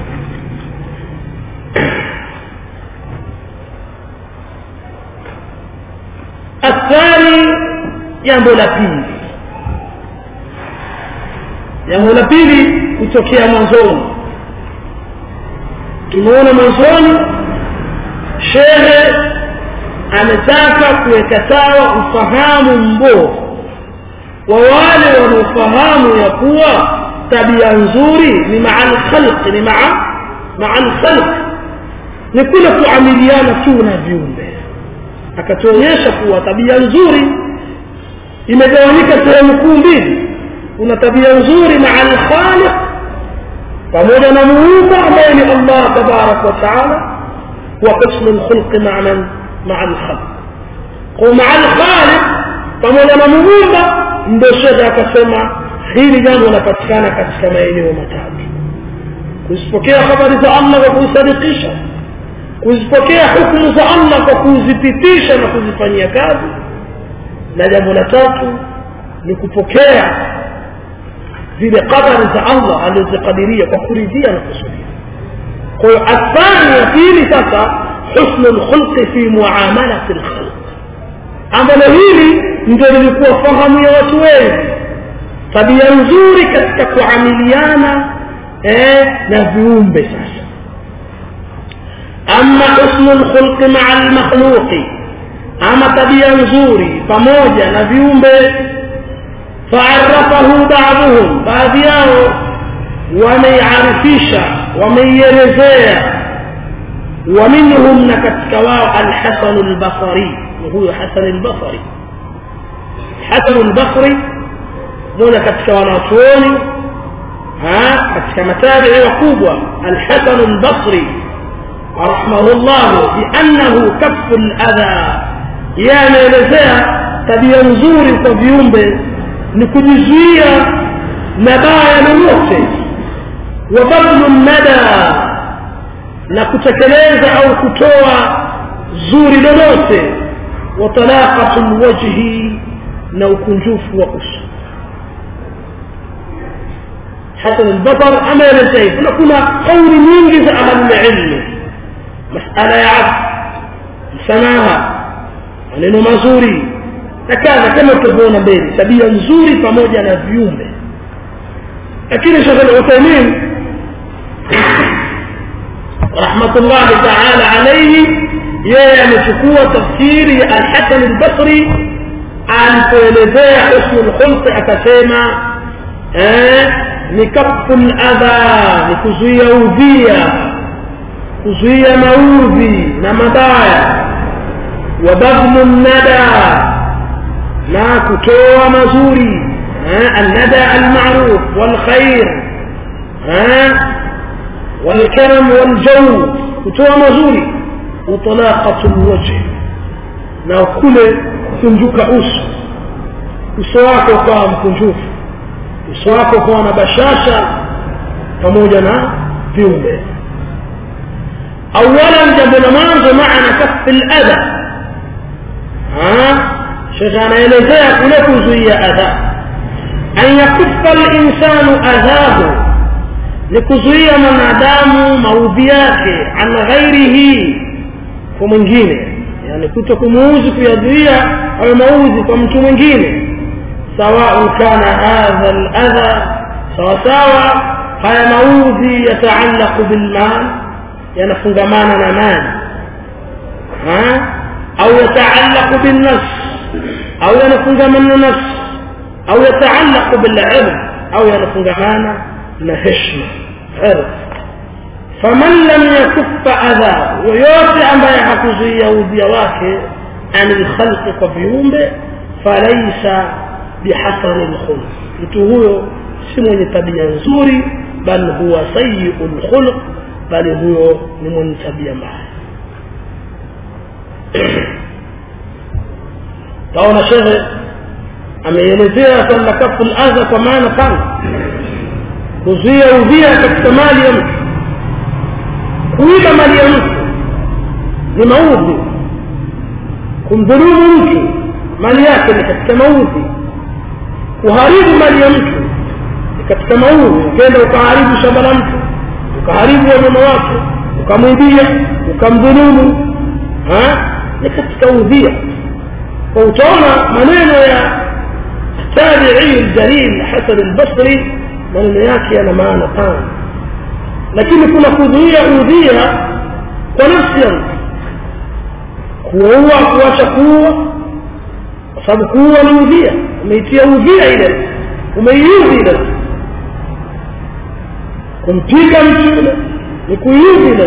الثاني jambo la pili jambo la pili kutokea mwanzoni tumeona mwanzoni shehe ametaka kuweka sawa ufahamu mbovu wa wale wanaofahamu ya kuwa tabia nzuri ni maa lkhalq ni maa maa lkhalq ni kule kuamiliana tu na viumbe akatuonyesha kuwa tabia nzuri imegawanyika sehemu kuu mbili kuna tabia nzuri maa lkhaliq pamoja na muumba ambaye ni allah tabaraka wa taala wa husnu lkhulqi maa man maa lkhalq kwa maa lkhaliq pamoja na muumba ndio shekhe akasema hili jambo linapatikana katika maeneo matatu kuzipokea habari za allah kwa kuzisadikisha kuzipokea hukumu za allah kwa kuzipitisha na kuzifanyia kazi na jambo la tatu ni kupokea zile qadari za allah alizokadiria kwa kuridhia na kusudia kwa hiyo athani ya pili sasa husnu lkhulqi fi muamalati lkhalq ambalo hili ndio lilikuwa fahamu ya watu wengi tabia nzuri katika kuamiliana eh, na viumbe sasa ama husnu lkhulqi maa lmakhluqi ama tabia nzuri pamoja na viumbe faarafahu baadhuhum baadhi yao wameiarifisha wameielezea ومنهم نكتك واو الحسن البصري وهو حسن البصري حسن البصري دون كتك وناصوني ها كتك متابع وقوبة الحسن البصري رحمه الله بأنه كف الأذى يعني لزيا tabia nzuri kwa viumbe ni kujizuia mabaya lolote wa badlu nada na kutekeleza au kutoa zuri lolote wa talaqatu lwajhi na ukunjufu wa uso hasan albasar ameelezea hivyo na kuna kauli nyingi za ahlulilmi masala ya afu msamaha maneno mazuri na kadha kama tutavyoona mbele tabia nzuri pamoja na viumbe lakini shekh al-uthaymin rahmatullahi taala alaihi yeye amechukua tafsiri ya alhasan albasri alipoelezea husnu lkhulqi akasema ni kafu ladha ni kuzuia udhia kuzuia maudhi na mabaya wa badlu nada na kutoa mazuri الندى المعروف والخير والكرم والجو kutoa mazuri utalaqatu lwajhi na kule kukunjuka uso uso wako ukawa mkunjufu uso wako ukawa na bashasha pamoja na viumbe awalan jambo la mwanzo maana kafi ladha shekhe anaelezea kule kuzuia adha an yakufa linsanu adhahu ni kuzuia mwanadamu maudhi yake an ghairihi kwa mwingine yani kuto kumuuzi kuyazuia hayo maudhi kwa mtu mwingine sawaun kana hadha ladha sawasawa haya maudhi yataallaqu bilmal yanafungamana na mali au yataallaqu binnafs au yanafungamana na nafsi au yataallaqu bilird au yanafungamana na heshma ird faman lam yakuffa adha yoyote ambaye hakuzuia udhia wake ani lkhalqi kwa viumbe falaisa bihasani lkhulq mtu huyo si mwenye tabia nzuri bal huwa sayiu lkhulq bali huyo ni mwenye tabia mbaya taona shekhe ameelezea kwamba kafu ladha kwa maana pana kuzuia udhia katika mali ya mtu kuiba mali ya mtu ni maudhi kumdhulumu mtu mali yake ni katika maudhi kuharibu mali ya mtu ni katika maudhi ukenda ukaharibu shamba la mtu ukaharibu wanyama wake ukamwibia ukamdhulumu ni katika udhia kwa utaona maneno ya tabi'i aljalil Hasan al-Basri maneno yake yana maana pana lakini kuna kuzuia udhia kwa nafsi ya mtu kuua kuacha kuua kwa sababu kuua ni udhia umeitia udhia ile umeiudhi ile kumpiga mtu yule ni kuiudhi ile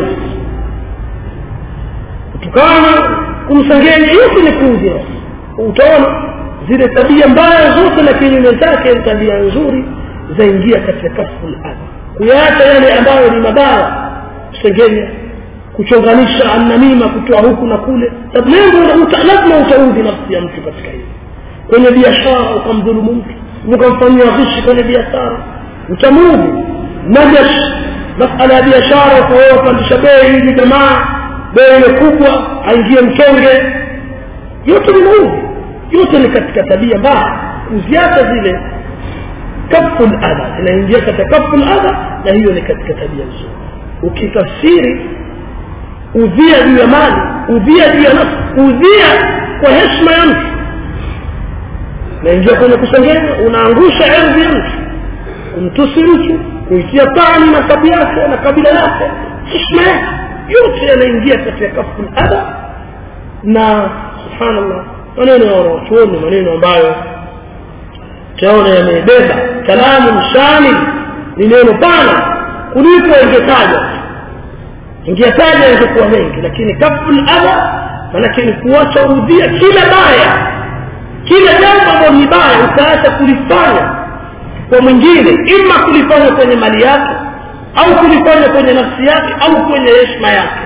kutukana kumsengenya yote ni kuudhi utaona zile tabia mbaya zote na kinyume zake tabia nzuri zaingia katika kasfu ladha kuyaacha yale ambayo ni mabaya kusengenya kuchonganisha annamima kutoa huku na kule lengo lazima utaudhi nafsi ya mtu katika hili kwenye biashara ukamdhulumu mtu ukamfanyia ghishi kwenye biashara utamuudhi najash masala ya biashara ukawewa pandisha bei hivi jamaa bei ile kubwa aingie mchonge yote ni maudhi yote ni katika tabia mbaya kuziacha zile kafu ladha zinaingia katika kafu ladha na hiyo ni katika tabia nzuri ukitafsiri udhia juu ya mali udhia juu ya nafsi udhia kwa heshima ya mtu naingia kwenye kusengenya unaangusha ardhi ya mtu kumtusi mtu kuitia tani na kabi yake na kabila yake heshima yake yote yanaingia katika kafu ladha na subhanallah maneno ya wanachuoni maneno ambayo taona yamebeba kalamu shamil ni neno pana kuliko ingetaja ingetaja ingekuwa mengi lakini kafu ladha manake ni kuacha udhia kila baya kila jambo ambalo ni baya ukaacha kulifanya kwa mwingine ima kulifanya kwenye mali yake au kulifanya kwenye nafsi yake au kwenye heshima yake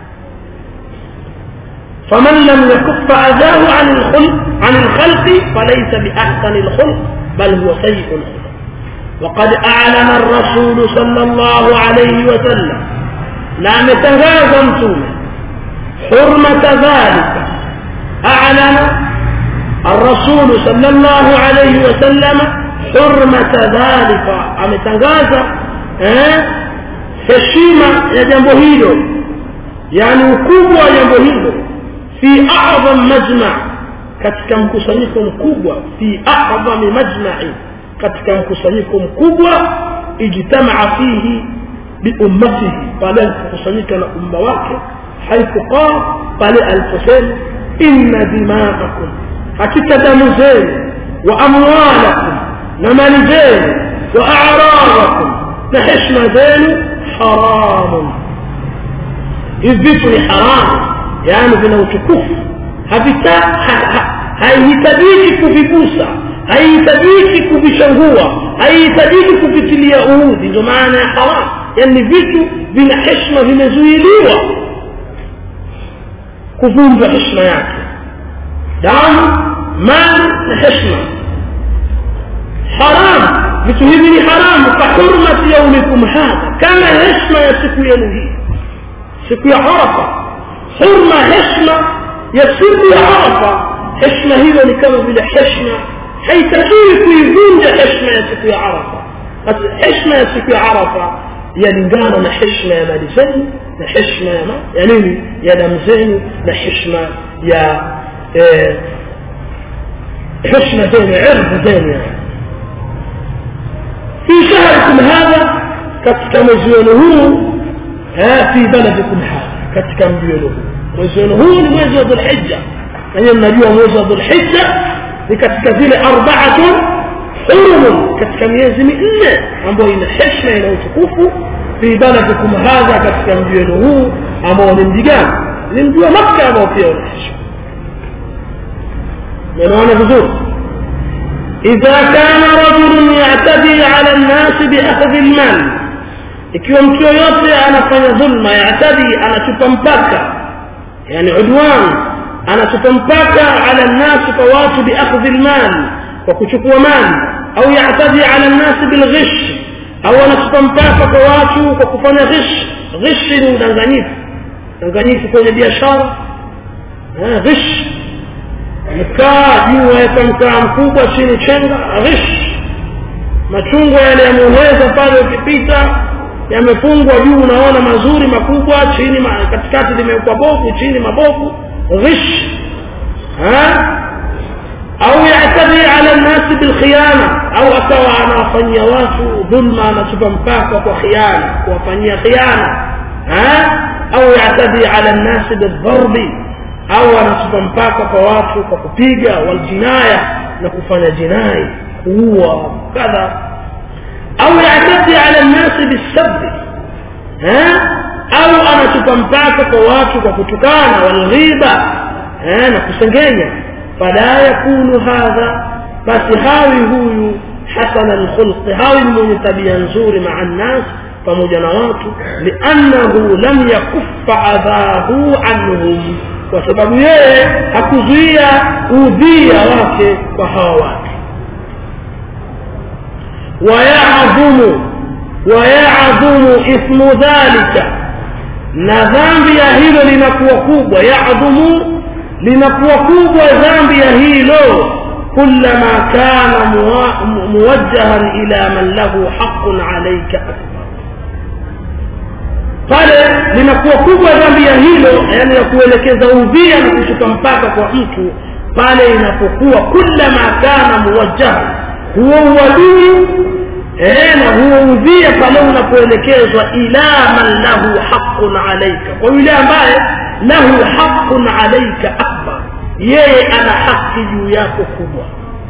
فمن لم يكف أذاه عن الخلق عن الخلق فليس بأحسن الخلق بل هو سيء الخلق وقد أعلن الرسول صلى الله عليه وسلم لا متغاز متومة حرمة ذلك أعلن الرسول صلى الله عليه وسلم حرمة ذلك ametangaza eh heshima ya jambo hilo yani ukubwa wa jambo hilo fi a'zam majma' katika mkusanyiko mkubwa fi a'zam majma'i katika mkusanyiko mkubwa ijtamaa fihi biummatihi pale alipokusanyika na umma wake haithu qala pale aliposema inna dima'akum hakika damu zenu wa amwalakum na mali zenu wa a'radakum na heshima zenu haramun hivi vitu ni haramu yani vina utukufu haihitajiki kuvigusa haihitajiki kuvishangua haihitajiki kuvitilia uudhi ndio maana ya haramu yani vitu vina heshima vimezuiliwa kuvunjwa heshima yake damu mali na heshima haramu vitu hivi ni haramu ka hurmati yaumikum hadha kama heshima ya siku yenu hii siku ya arafa hurma heshima ya siku ya arafa heshima hiyo ni kama vile heshima haitakiwi kuivunja heshima ya siku ya arafa basi heshima ya siku ya arafa yalingana na heshima ya mali zenu na heshima ya ma ya nini ya damu zenu na heshima ya eh, heshima zenu irdhi zenu yani في شهركم هذا katika mwezi wenu huu fi baladikum hadha katika mji wenu huu mwezi wenu huu ni mwezi wa dhulhijja nanyi mnajua mwezi wa dhulhijja ni katika zile arbaatun hurumun katika miezi minne ambayo ina heshima ina utukufu fi baladikum hadha katika mji wenu huu ambao ni mji gani ni mji wa makka ambao pia una heshima unaona vizuri إذا كان رجل يعتدي على الناس بأخذ المال ikiwa mtu yoyote anafanya dhulma yatadi anatupa mpaka yani udwan anatupa mpaka ala nnasi kwa watu biakhdhi lmali kwa kuchukua mali au yatadi ala nnasi bilghish au anatupa mpaka kwa watu kwa kufanya ghish ghish ni udanganyifu udanganyifu kwenye biashara ghish mkaa juu waweka mkaa mkubwa chini chenga ghish machungwa yale yameoneza pale ukipita yamefungwa juu unaona mazuri makubwa chini ma, katikati limewekwa bovu chini mabovu ghish au yatadi ala nnasi bilkhiyana au akawa anawafanyia watu dhulma anatupa mpaka kwa khiana kuwafanyia khiana au yatadi ala nnasi bildharbi au anatupa mpaka kwa watu kwa kupiga waljinaya na kufanya jinai kuua kadha au yatadi ala nnasi bisabi au anatupa mpaka kwa watu kwa kutukana walghiba na kusengenya fala yakunu hadha basi hawi huyu hasana lkhulqi hawi ni mwenye tabia nzuri maa nnas pamoja na watu liannahu lam yakuffa adhahu anhum kwa sababu yeye hakuzuia udhia wake kwa hawa watu wayadhumu wayadhumu ithmu dhalika na dhambi ya hilo linakuwa kubwa yadhumu linakuwa kubwa dhambi ya hilo kullama kana muwajjahan ila man lahu haqun alaika akbar pale linakuwa kubwa dhambi ya hilo yani ya kuelekeza udhia na kushuka mpaka kwa mtu pale inapokuwa kullama kana muwajjahan huo uadui eh, na huo udhia pale unapoelekezwa ila man lahu haqun alaika kwa yule ambaye lahu haqun alaika akbar yeye ana haki juu yako kubwa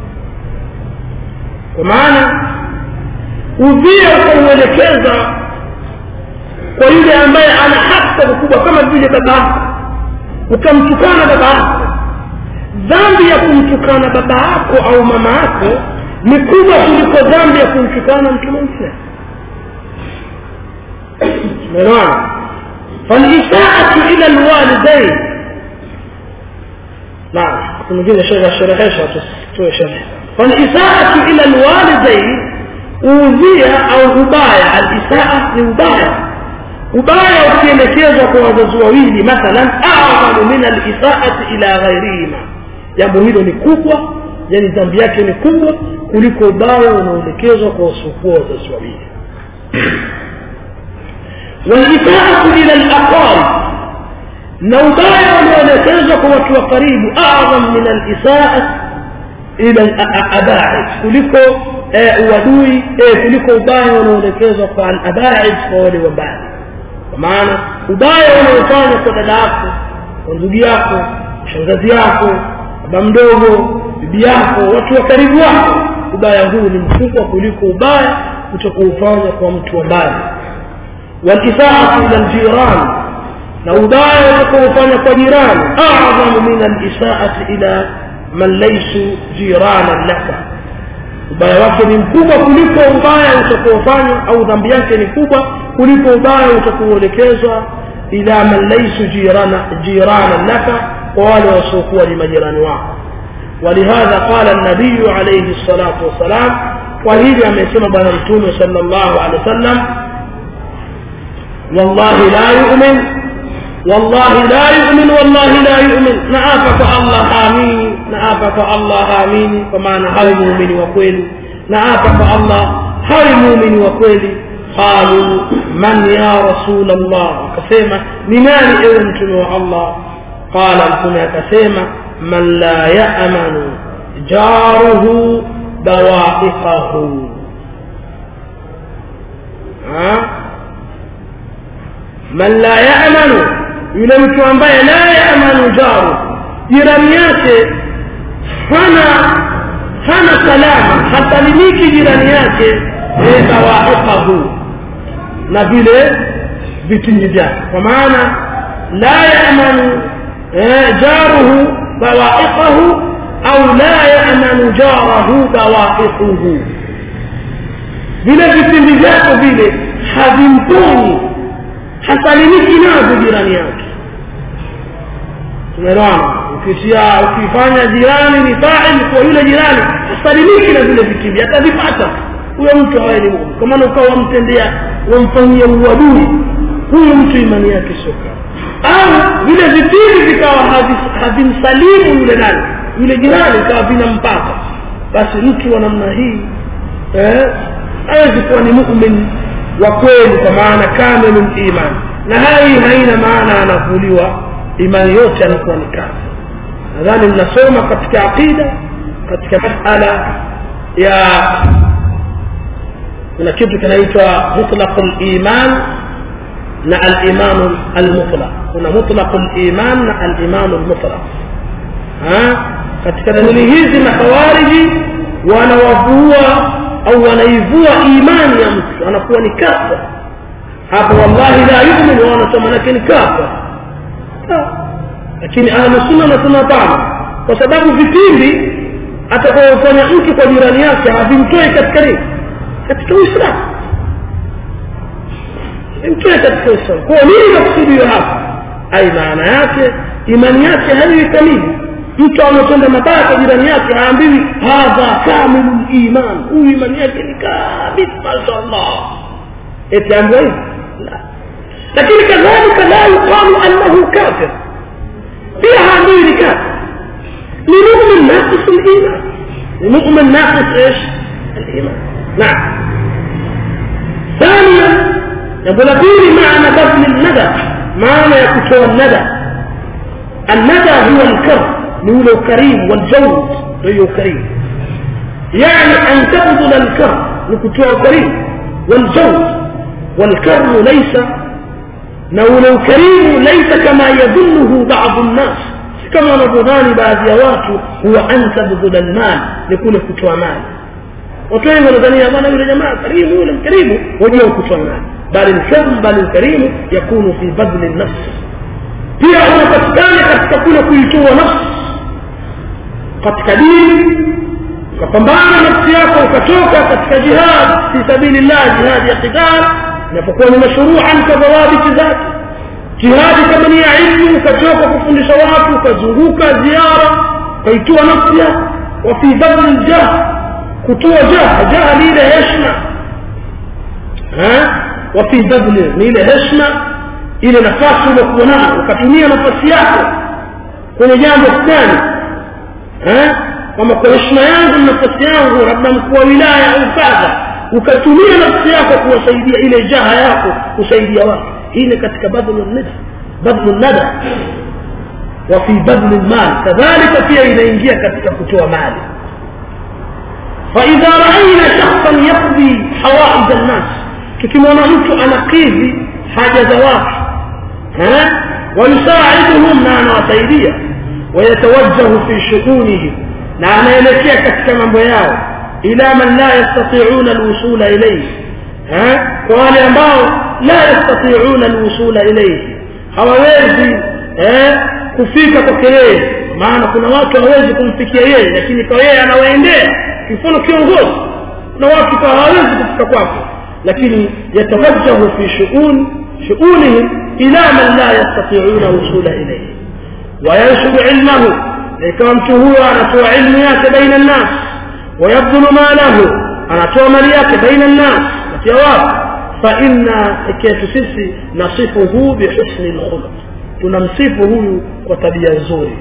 kwa maana udhia ukauelekeza kwa yule ambaye ana haki kubwa kama vile baba yako ukamtukana baba yako dhambi ya kumtukana baba yako au mama yako ni kubwa kuliko dhambi ya kumtukana mtu mwingine umeelewana falisaatu ila lwalidain naam mwingine sherehesha tutoe sherehe falisaatu ila lwalidain uudhia au ubaya alisaa ni ubaya ubaya ukielekezwa kwa wazazi wawili mathalan a'zamu min al-isaati ila ghairihima jambo hilo ni kubwa yani dhambi yake ni kubwa kuliko ubaya unaoelekezwa kwa wasiokuwa wazazi wawili walisaatu ila alaqarib na ubaya unaoelekezwa kwa watu wa karibu a'zam min alisaat ila alabaid kuliko uadui kuliko ubaya unaoelekezwa kwa alabaid kwa wale wa mbali kwa maana ubaya unaofanya kwa dada yako kwa ndugu yako shangazi yako baba mdogo bibi yako watu wa karibu wako ubaya huu ni mkubwa kuliko ubaya utakuufanya kwa mtu wa mbali walisaatu ila aljiran na ubaya utakaofanya kwa jirani a'zamu min alisaati ila man laysu jiranan laka ubaya wake ni mkubwa kuliko ubaya utakaofanya au dhambi yake ni kubwa kuliko ubaya utakaoelekezwa ila man laysu jirana jiranan laka kwa wale wasiokuwa ni majirani wako ولهذا قال النبي عليه الصلاة والسلام وهذا ما يسمى بنا الرسول صلى الله عليه وسلم والله لا يؤمن والله لا يؤمن والله لا يؤمن نعافك الله آمين نعافك الله آمين فمعنى هاي مؤمن وكويل نعافك الله هاي مؤمن وكويل قالوا من يا رسول الله كسيما لمن أنتم الله قال الكنا كسيما من لا يأمن جاره بوائقه ها من لا يأمن yule mtu ambaye la yaamanu jaru jirani yake hana hana salama hasalimiki jirani yake bawaiqahu na vile vitingi vyake kwa maana la yaamanu jaruhu bawaiqahu au la yaamanu jarahu bawaiquhu vile vitimbi vyako vile havimponi hasalimiki nazo jirani yake tumeelewana ukisia ukifanya jirani ni fa'il kwa yule jirani hasalimiki na vile vitimbi atavipata huyo mtu hawaye ni muumini kwa maana ukawa wamtendea wamfanyia uadui huyo mtu imani yake soka au vile vitimbi vikawa havimsalimu yule nani yule jirani ikawa vinampata basi mtu wa namna hii eh hawezi kuwa ni muumini wa kweli kwa maana kamilul iman na hai haina maana anakuliwa imani yote anakuwa ni kazi nadhani mnasoma katika aqida katika masala ya kuna kitu kinaitwa mutlaqul iman na al-iman al-mutlaq kuna mutlaqul iman na al-iman al-mutlaq katika dalili hizi makhawariji wanawavua au wanaivua imani ya mtu anakuwa ni kafa hapo wallahi la yu'min wanasema lakini kafa lakini ahlu sunna wanasema hapana kwa sababu vipindi atakayofanya mtu kwa jirani yake havimtoi katika nini katika uislamu imtoe katika uislamu kwa nini nakusudiwa hapa ai maana yake imani yake haiwi kamili mtu ametenda mabaya kwa jirani yake haambiwi hadha kamilul iman huyu imani yake ni kamili mashallah eti ambiwa hivi lakini kadhalika la yuqalu annahu kafir pia haambiwi ni kafir ni mu'min naqis al-iman ni mu'min naqis ايش الايمان نعم ثانيا يقول فيه معنى بذل الندى معنى يكتوى الندى الندى هو الكرم نقول كريم والجود هو كريم يعني أن تبذل الكرم نكتوى كريم والجود والكرم ليس نقول كريم ليس كما يظنه بعض الناس كما نظنان بعض يوات هو أن تبذل المال يكون كتوى مال watu wengi wanadhania bwana yule jamaa karimu yule mkarimu wajua kutoa mali bali alkarm bali alkarimu yakunu fi badli nafs pia unapatikana katika kule kuitoa nafsi katika dini ukapambana nafsi yako ukatoka katika jihad fi sabilillah jihad ya qital inapokuwa ni mashruuan kwa dhawabiti zake jihadi kama ni ya ilmu ukatoka kufundisha watu ukazunguka ziara ukaitoa nafsi yako wa fi badli jah kutoa jaha jaha ni ile heshima wafi badli ni ile heshma ile nafasi uliokuwa nayo ukatumia nafasi yako kwenye jambo fulani kwamba kwa heshima yangu na nafasi yangu labda mkuu wa wilaya au kadha ukatumia nafsi yako kuwasaidia ile jaha yako kusaidia watu hii ni katika badlu nada badlu nada wa fi badli lmal kadhalika pia inaingia katika kutoa mali فإذا رأينا شخصا يقضي حوائج الناس tukimwona mtu anakidhi haja za watu wayusaiduhum na anawasaidia wayatawajjahu fi shughunihim na anaelekea katika mambo yao ila man la yastati'una alwusula ilayhi kwa wale ambao la yastati'una alwusula ilayhi hawawezi kufika kwake yeye maana kuna watu hawezi kumfikia yeye lakini kwa yeye anawaendea mfano kiongozi na watu kwa hawawezi kufika kwake lakini yatawajjahu fi shu'un shu'unihim ila man la yastati'una wusula ilayhi وينشر علمه ikawa mtu huyo anatoa ilmu yake baina nnas wayabdhulu malahu anatoa mali yake baina nnas kati ya watu fainna iketu sisi nasifuhu bihusni lkhuluq tunamsifu huyu kwa tabia nzuri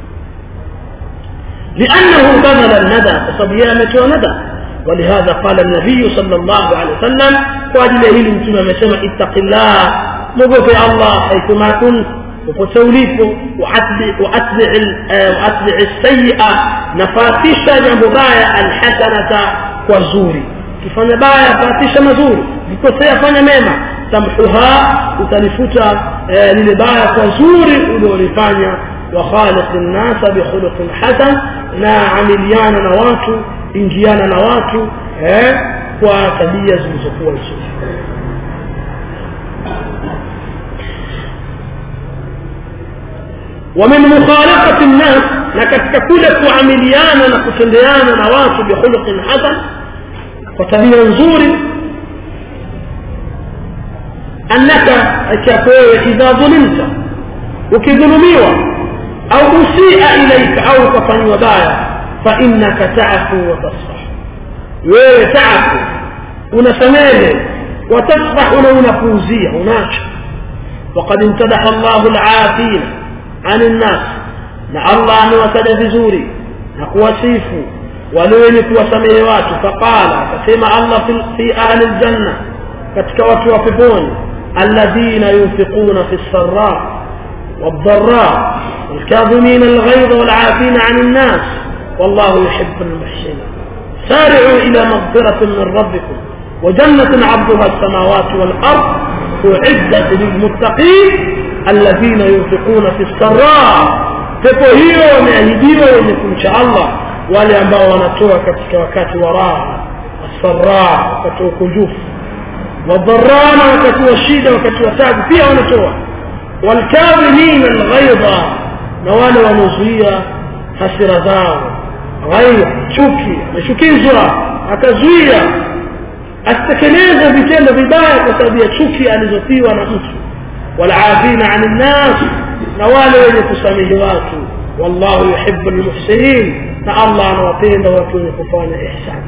لأنه بذل الندى فصبيا متى ندى ولهذا قال النبي صلى الله عليه وسلم وأجل هيل متنا مسمى اتق الله مغفر الله حيثما كنت popote ulipo waatbi sayia nafatisha jambo baya alhasanata kwa zuri ukifanya baya fatisha mazuri ukikosea fanya mema tamhuha utalifuta lile baya kwa zuri uliolifanya wakhaliq nnasa bikhuluqin hasan na amiliana na watu ingiana na watu kwa tabia zilizokuwa nzuri ومن مخالقة الناس لكتك كل كعمليانا نكتنديانا نواس بخلق حسن وتبيا نزور أنك أكاكوي إذا ظلمت وكظلميوة أو أسيء إليك أو كفن وبايا فإنك تعفو وتصفح wewe تعفو unasamehe وتصفح ونفوزية وناشر وقد امتدح الله العافين عن الناس na allah amewataja vizuri na kuwasifu wale wenye kuwasamehe watu faqala akasema allah fi ahli ljanna katika watu wa peponi alladhina yunfiquna fi lsara والضراء والكاظمين الغيظ والعافين عن الناس والله يحب المحسنين سارعوا إلى مغفرة من ربكم وجنة عرضها السماوات والأرض أعدت للمتقين الذين ينفقون في السراء pepo hiyo wameahidiwa wenye kumcha allah wale ambao wanatoa katika wakati wa raha wasaraa wakati wa ukunjufu wadharana wakati wa shida wakati wa tabu pia wanatoa walkadhimina alghaidha na wale wanaozuia hasira zao ghaidha chuki amechukizwa akazuia asitekeleze vitendo vibaya kwa sababu ya chuki alizotiwa na mtu والعافين عن الناس نوال وين كسامه والله يحب المحسنين نا الله نوapenda watu wenye kufanya ihsan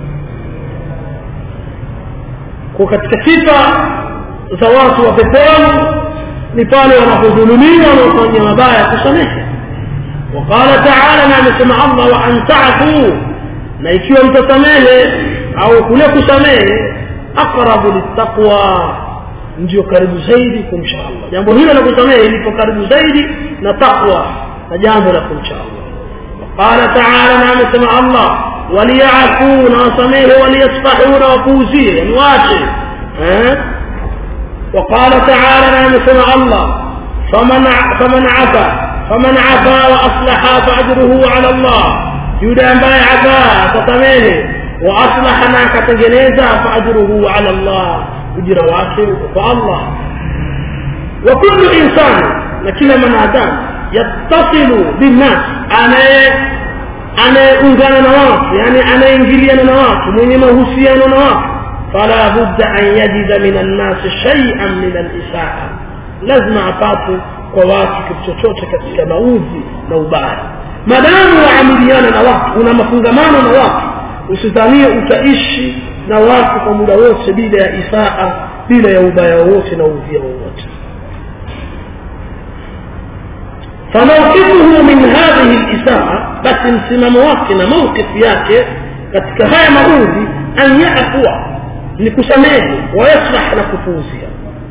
kwa katika sifa za watu wa peponi ni pale wanapodhulumiwa wanaofanya mabaya kusamehe وقال تعالى na amesema Allah wa an ta'fu na ikiwa mtasamehe au kule kusamehe aqrabu littaqwa ndio karibu zaidi kumcha Allah jambo hilo la kusamehe lipo karibu zaidi na takwa na jambo la kumcha Allah qala ta'ala na amesema Allah waliyafuna wasamehe waliyasfahuna wapuuzie yani wache eh وقال تعالى نعم سمع الله فمن فمن عفا فمن عفا واصلح فاجره على الله يدعى ambaye عفا atasamehe واصلح na akatengeneza فاجره على الله ujira wake kwa Allah wa kullu insani na kila mwanadamu yattasilu binnas anaye anayeungana na watu yani anayeingiliana na watu mwenye mahusiano na watu fala budda an yajida min annasi shay'an min alisaa lazima apate kwa watu kitu chochote katika maudhi na ubaya madamu waamiliana na watu una mafungamano na watu usidhanie utaishi na watu kwa muda wote bila ya isaa bila ya ubaya wowote na udhia wowote فموقفه من هذه الإساءة بس انسمام وقتنا موقف yake katika haya maudhi an yafua ni kusamehe wayaslah na kupuuzia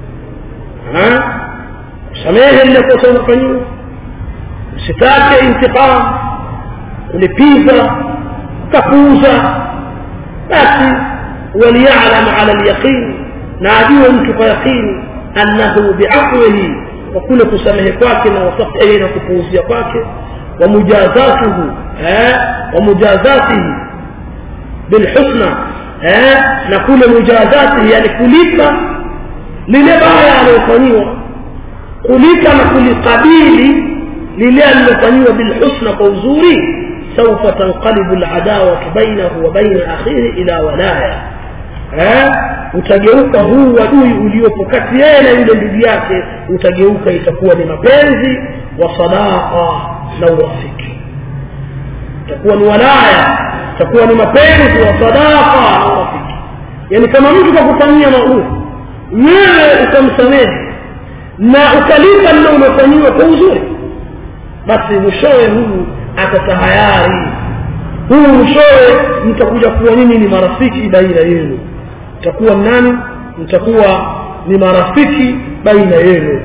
kusamehe lile kosa unafanyiwa usitake intiqam ulipiza kapuuza basi waliyalam ala lyaqin na ajue mtu kwa yaqini annahu biafwihi kwa kule kusamehe kwake na wasafihi na kupuuzia kwake wamujazatuhu wamujazatihi bilhusna na kule mujazatihi yani kulipa lile baya aliyofanyiwa kulipa na kulikabili lile alilofanyiwa bilhusna kwa uzuri سوف تنقلب العداوة بينه وبين أخيه إلى ولاية utageuka huu wadui uliopo kati yeye na yule ndugu yake utageuka itakuwa ni mapenzi wa sadaqa na urafiki itakuwa ni walaya itakuwa ni mapenzi wa sadaqa na urafiki yani kama mtu kakufanyia maovu wewe ukamsamehe na ukalipa lile umefanyiwa kwa uzuri basi mwishowe huyu atatahayari huyu mwishowe mtakuja kuwa nini ni marafiki baina yenu mtakuwa nani mtakuwa ni marafiki baina yenu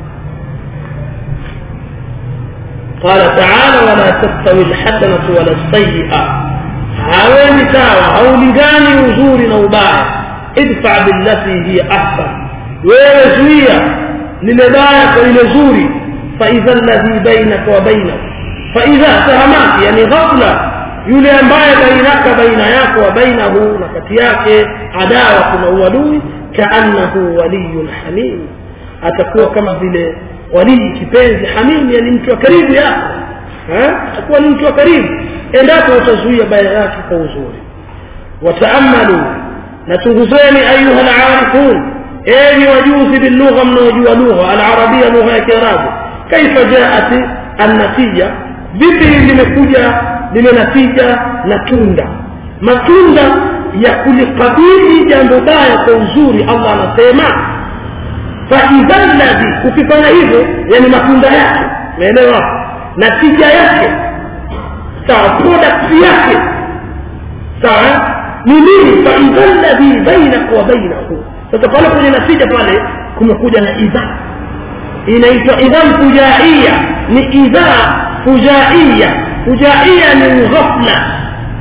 قال تعالى ولا تستوي الحسنة ولا السيئة haweni sawa haulingani uzuri na ubaya idfa billati hiya ahsan wewe zuia lile baya kwa lile zuri faidha alladhi bainaka wa bainahu faidha sahamati yani ghafla yule ambaye bainaka baina yako wa bainahu na kati yake adawa kuna uadui kaannahu waliyun hamim atakuwa kama vile walii kipenzi hamim yani mtu wa karibu yako atakuwa ni mtu wa karibu endapo utazuia baya yake kwa uzuri wataamalu na chunguzeni ayuha alarifun enyi wajuzi bilugha mnaojua lugha alarabia lugha ya kiarabu kaifa jaat annatija vipi limekuja lile natija na tunda matunda ya kulikabili jambo baya kwa uzuri allah anasema faidha ladhi ukifanya hivyo yani matunda yake umeelewa natija yake sawa product yake sawa ni nini faidha ladhi bainaka wa bainahu sasa pale kwenye natija pale kumekuja na idhaa inaitwa idhaa fujaia ni idhaa fujaia fujaia ni ghafla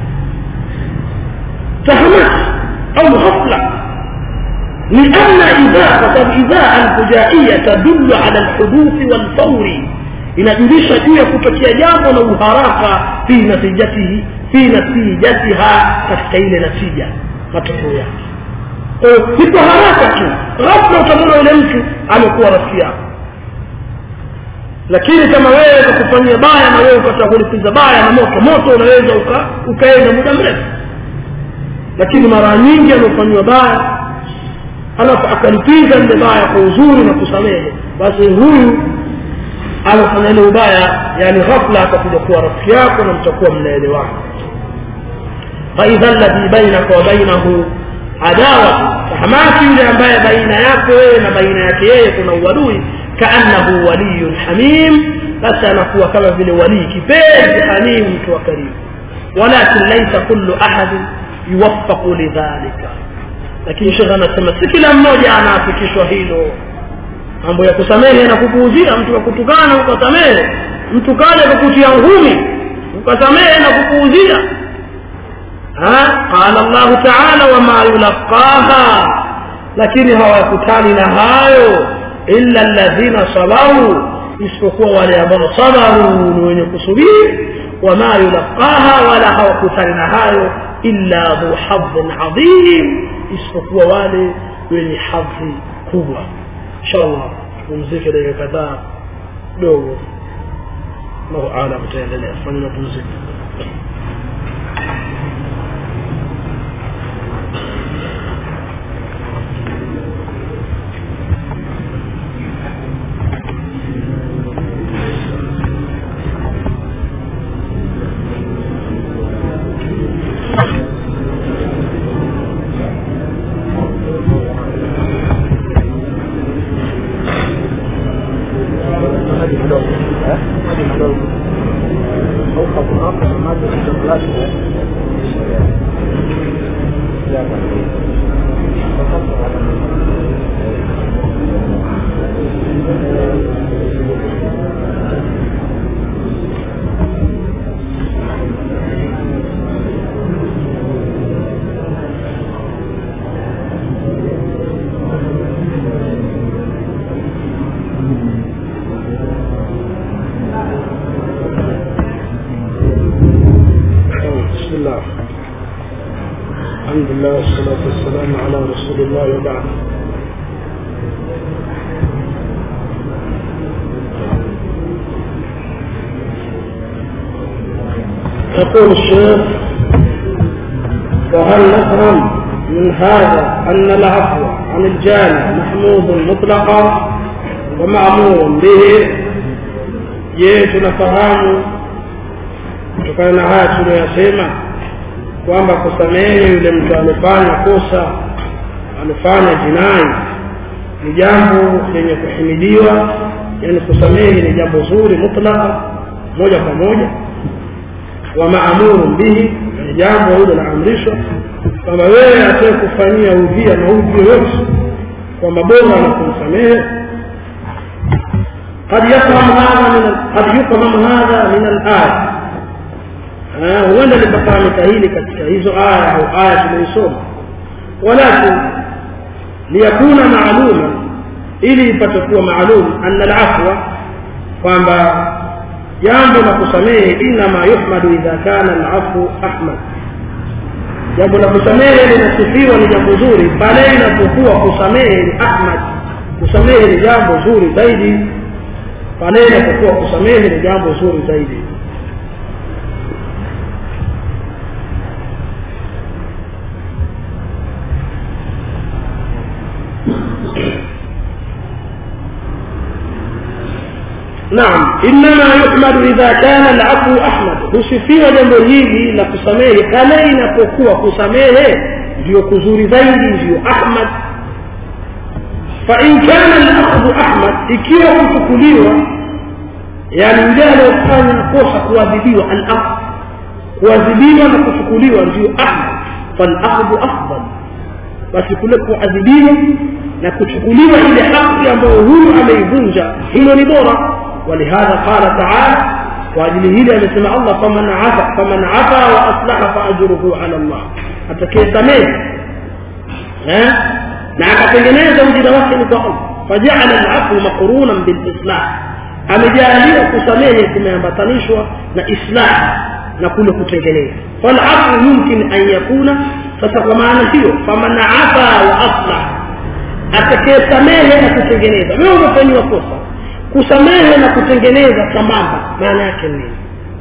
fahamat au ghafla لأن إذا فقد إذا الفجائية تدل على الحدوث والفور inajulisha juu ya kutokea jambo na uharaka fi natijatihi fi natijatiha katika ile natija matokeo yake si kwa haraka tu ghafla utamwona yule mtu amekuwa rafiki yako lakini kama wewe kakufanyia baya na wewe ukataka kulipiza baya na moto moto unaweza uka, ukaenda muda mrefu lakini mara nyingi anaofanyiwa baya alafu akalipiza lile baya kwa uzuri na kusamehe basi huyu amefanya ile ubaya yani ghafla atakuja kuwa rafiki yako na mtakuwa mnaelewana faidha alladhi bainaka wa bainahu adawa fahamaki yule ambaye baina yako wewe na baina yake yeye kuna uadui kaannahu waliyun hamim basi anakuwa kama vile walii kipenzi hamim mtu wa karibu walakin laisa kullu ahadin yuwaffaqu lidhalika lakini shekhe anasema si kila mmoja anaafikishwa hilo mambo ya kusamehe na kupuuzia mtu akutukana ukasamehe mtu kaja kukutia ngumi ukasamehe na kupuuzia qala llahu taala wama yulaqaha lakini hawakutani na hayo illa alladhina sabaru isipokuwa wale ambao sabaru ni wenye kusubiri wama yulaqaha wala hawakutani na hayo illa dhu hadhin adhim isipokuwa wale wenye hadhi kubwa inshallah tupumzike dakika kadhaa dogo allahu alam tutaendelea fanya mapumziko الحمد لله والصلاة والسلام على رسول الله وبعد يقول الشيخ وهل نفهم من هذا أن العفو عن الجاني محمود مطلقا ومأمور به je tunafahamu kutokana na haya tuliyoyasema kwamba kusamehe yule mtu amefanya kosa amefanya jinai ni jambo lenye kuhimidiwa yani kusamehe ni jambo zuri mutlaka moja kwa moja wa maamuru bihi ni jambo hilo laamrishwa kwamba wewe atee kufanyia udhia maudhi yoyote kwamba bora na kumsamehe قد يفهم هذا من قد يفهم هذا من الآية huenda likafahamika hili katika hizo aya au aya tuliyoisoma walakin liyakuna maaluma ili ipate kuwa maalum anna alafwa kwamba jambo la kusamehe inama yuhmadu idha kana alafu ahmad jambo la kusamehe linasifiwa ni jambo zuri pale inapokuwa kusamehe ni ahmad kusamehe ni jambo zuri zaidi pale inapokuwa kusamehe ni jambo zuri zaidi نعم إنما يحمد إذا كان العفو أحمد husifiwa jambo hili la kusamehe pale inapokuwa kusamehe ndio kuzuri zaidi ndio ahmad fain kana alakhudhu ahmad ikiwa kuchukuliwa yani yule aliyofanya kosa kuadhibiwa alakh kuadhibiwa na kuchukuliwa ndio ahmad falakhdhu afdal basi kule kuadhibiwa na kuchukuliwa ile haki ambayo huyu ameivunja hilo ni bora ولهذا قال تعالى واجل هيلي amesema Allah faman afa faman afa wa aslaha fa ajruhu ala Allah atakayesamehe eh na akatengeneza ujira wake ni kwa Allah faja'ala al-'afwa maqrunan bil islah amejalia kusamehe kumeambatanishwa na islah na kule kutengeneza fal-'afwu yumkin an yakuna sasa kwa maana hiyo faman afa wa aslah atakayesamehe na kutengeneza wewe umefanywa kosa kusamehe na kutengeneza sambamba maana yake nini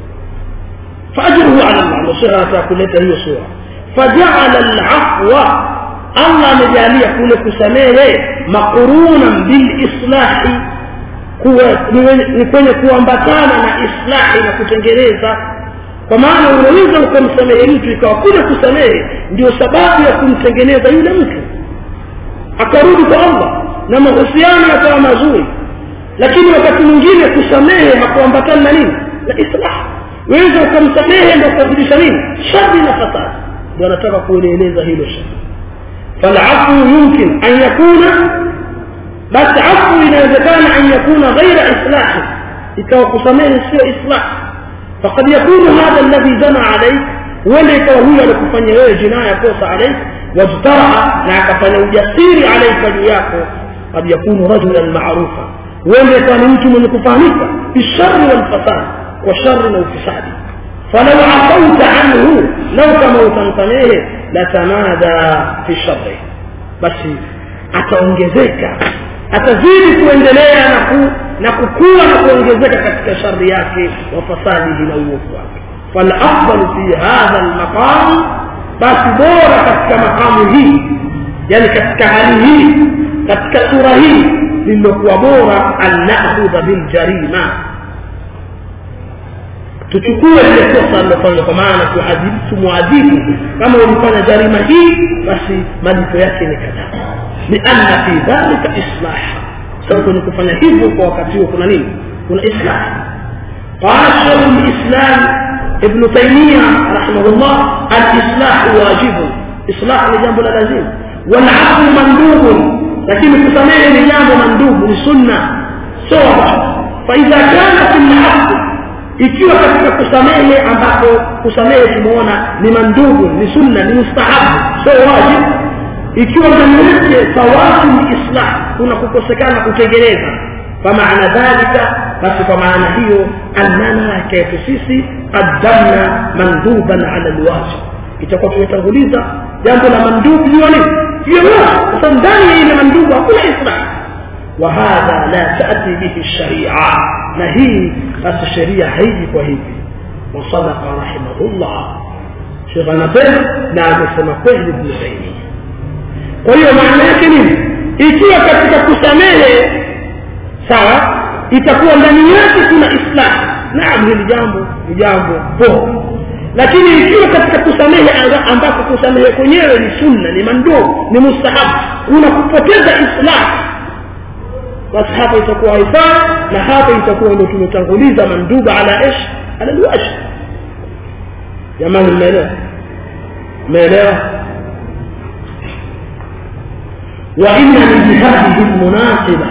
faajruhu ala Allah nusura anataka kuleta hiyo sura faja'ala al-afwa Allah amejalia kule kusamehe maqurunan bil islahi kuwa ni kwenye kuambatana na islahi na kutengeneza kwa maana unaweza ukamsamehe mtu ikawa kule kusamehe ndio sababu ya kumtengeneza yule mtu akarudi kwa Allah na mahusiano yakawa mazuri lakini wakati mwingine kusamehe hakuambatana na nini na islah weza ukamsamehe ndio kuzidisha nini shari na fasadi ndio anataka kueleza hilo shari falafu yumkin an yakuna basi afu inawezekana an yakuna ghaira islahi ikawa kusamehe sio islah faqad yakunu hadha alladhi zana alayk huenda ikawa huyo alikufanya wewe jinaya kosa alayk wajtaraa na akafanya ujasiri alayka juu yako qad yakunu rajulan ma'rufa huenda ikawa ni mtu mwenye kufahamika bishari walfasad kwa shari na ufisadi falau afauta anhu lau kama utamsamehe latamada fi shari basi ataongezeka atazidi kuendelea na, ku, na kukua na kuongezeka katika shari yake wa fasadihi na uovu wake falafdalu fi hadha lmaqam basi bora katika makamu hii yani katika hali hii katika sura hii lililokuwa bora an nakhudha biljarima tuchukue lile kosa alilofanya kwa maana tuadhibu tumwadhibu kama ulifanya jarima hii basi malipo yake ni kadhaa lianna fi dhalika islah sababu kwenye kufanya hivyo kwa wakati huo kuna nini kuna islah قال شيخ الاسلام ابن تيميه رحمه الله الاصلاح واجب اصلاح لجنب لازم والعفو مندوب lakini kusamehe ni jambo mandubu ni sunna sio faidha kana fi lhaqqi ikiwa katika kusamehe ambapo kusamehe tumeona ni mandubu ni sunna ni mustahabu sio wajib ikiwa ndani yake fawatu ni islah kuna kukosekana kutengeneza فمعنى ذلك بس فمعنى هي أننا كيف سيسي قدمنا مندوبا على الواجب itakuwa tumetanguliza jambo la mandubu jua nini jua moto kwa sababu ndani ya ile mandubu hakuna islam وهذا لا تأتي به الشريعة نهي الشريعة هيدي وهيدي وصدق رحمه الله شيخ نبيل نعم سما kweli ابن تيمية kwa hiyo maana yake nini ikiwa katika kusamehe sawa itakuwa ndani yake kuna islam naam hili jambo ni jambo poa lakini ikiwa katika kusamehe ambako kusamehe kwenyewe ni sunna ni manduu ni mustahabu kuna kupoteza islam basi hapa itakuwa haifai na hapa itakuwa ndio tumetanguliza manduba ala ish ala alwajh jamani mmeelewa mmeelewa وإنني بهذه المناسبة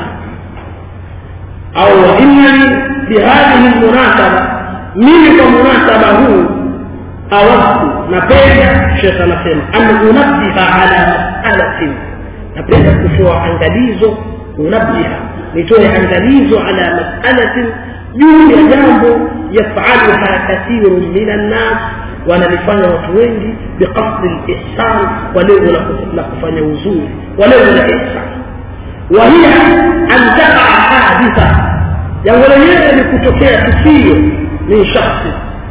أو وإنني بهذه المناسبة من مناسبة هو أود نبدا شيخ نسيم أن أنبه على مسألة نبدا كشوع angalizo unabbiha nitoe angalizo ala mas'alatin juu ya jambo yafaluha kathirun min annas wanalifanya watu wengi biqasdi lihsan kwa lengo la kufanya uzuri kwa lengo la ihsan wahiya an takaa haditha jambo lenyewe ni kutokea tukio min shakhsi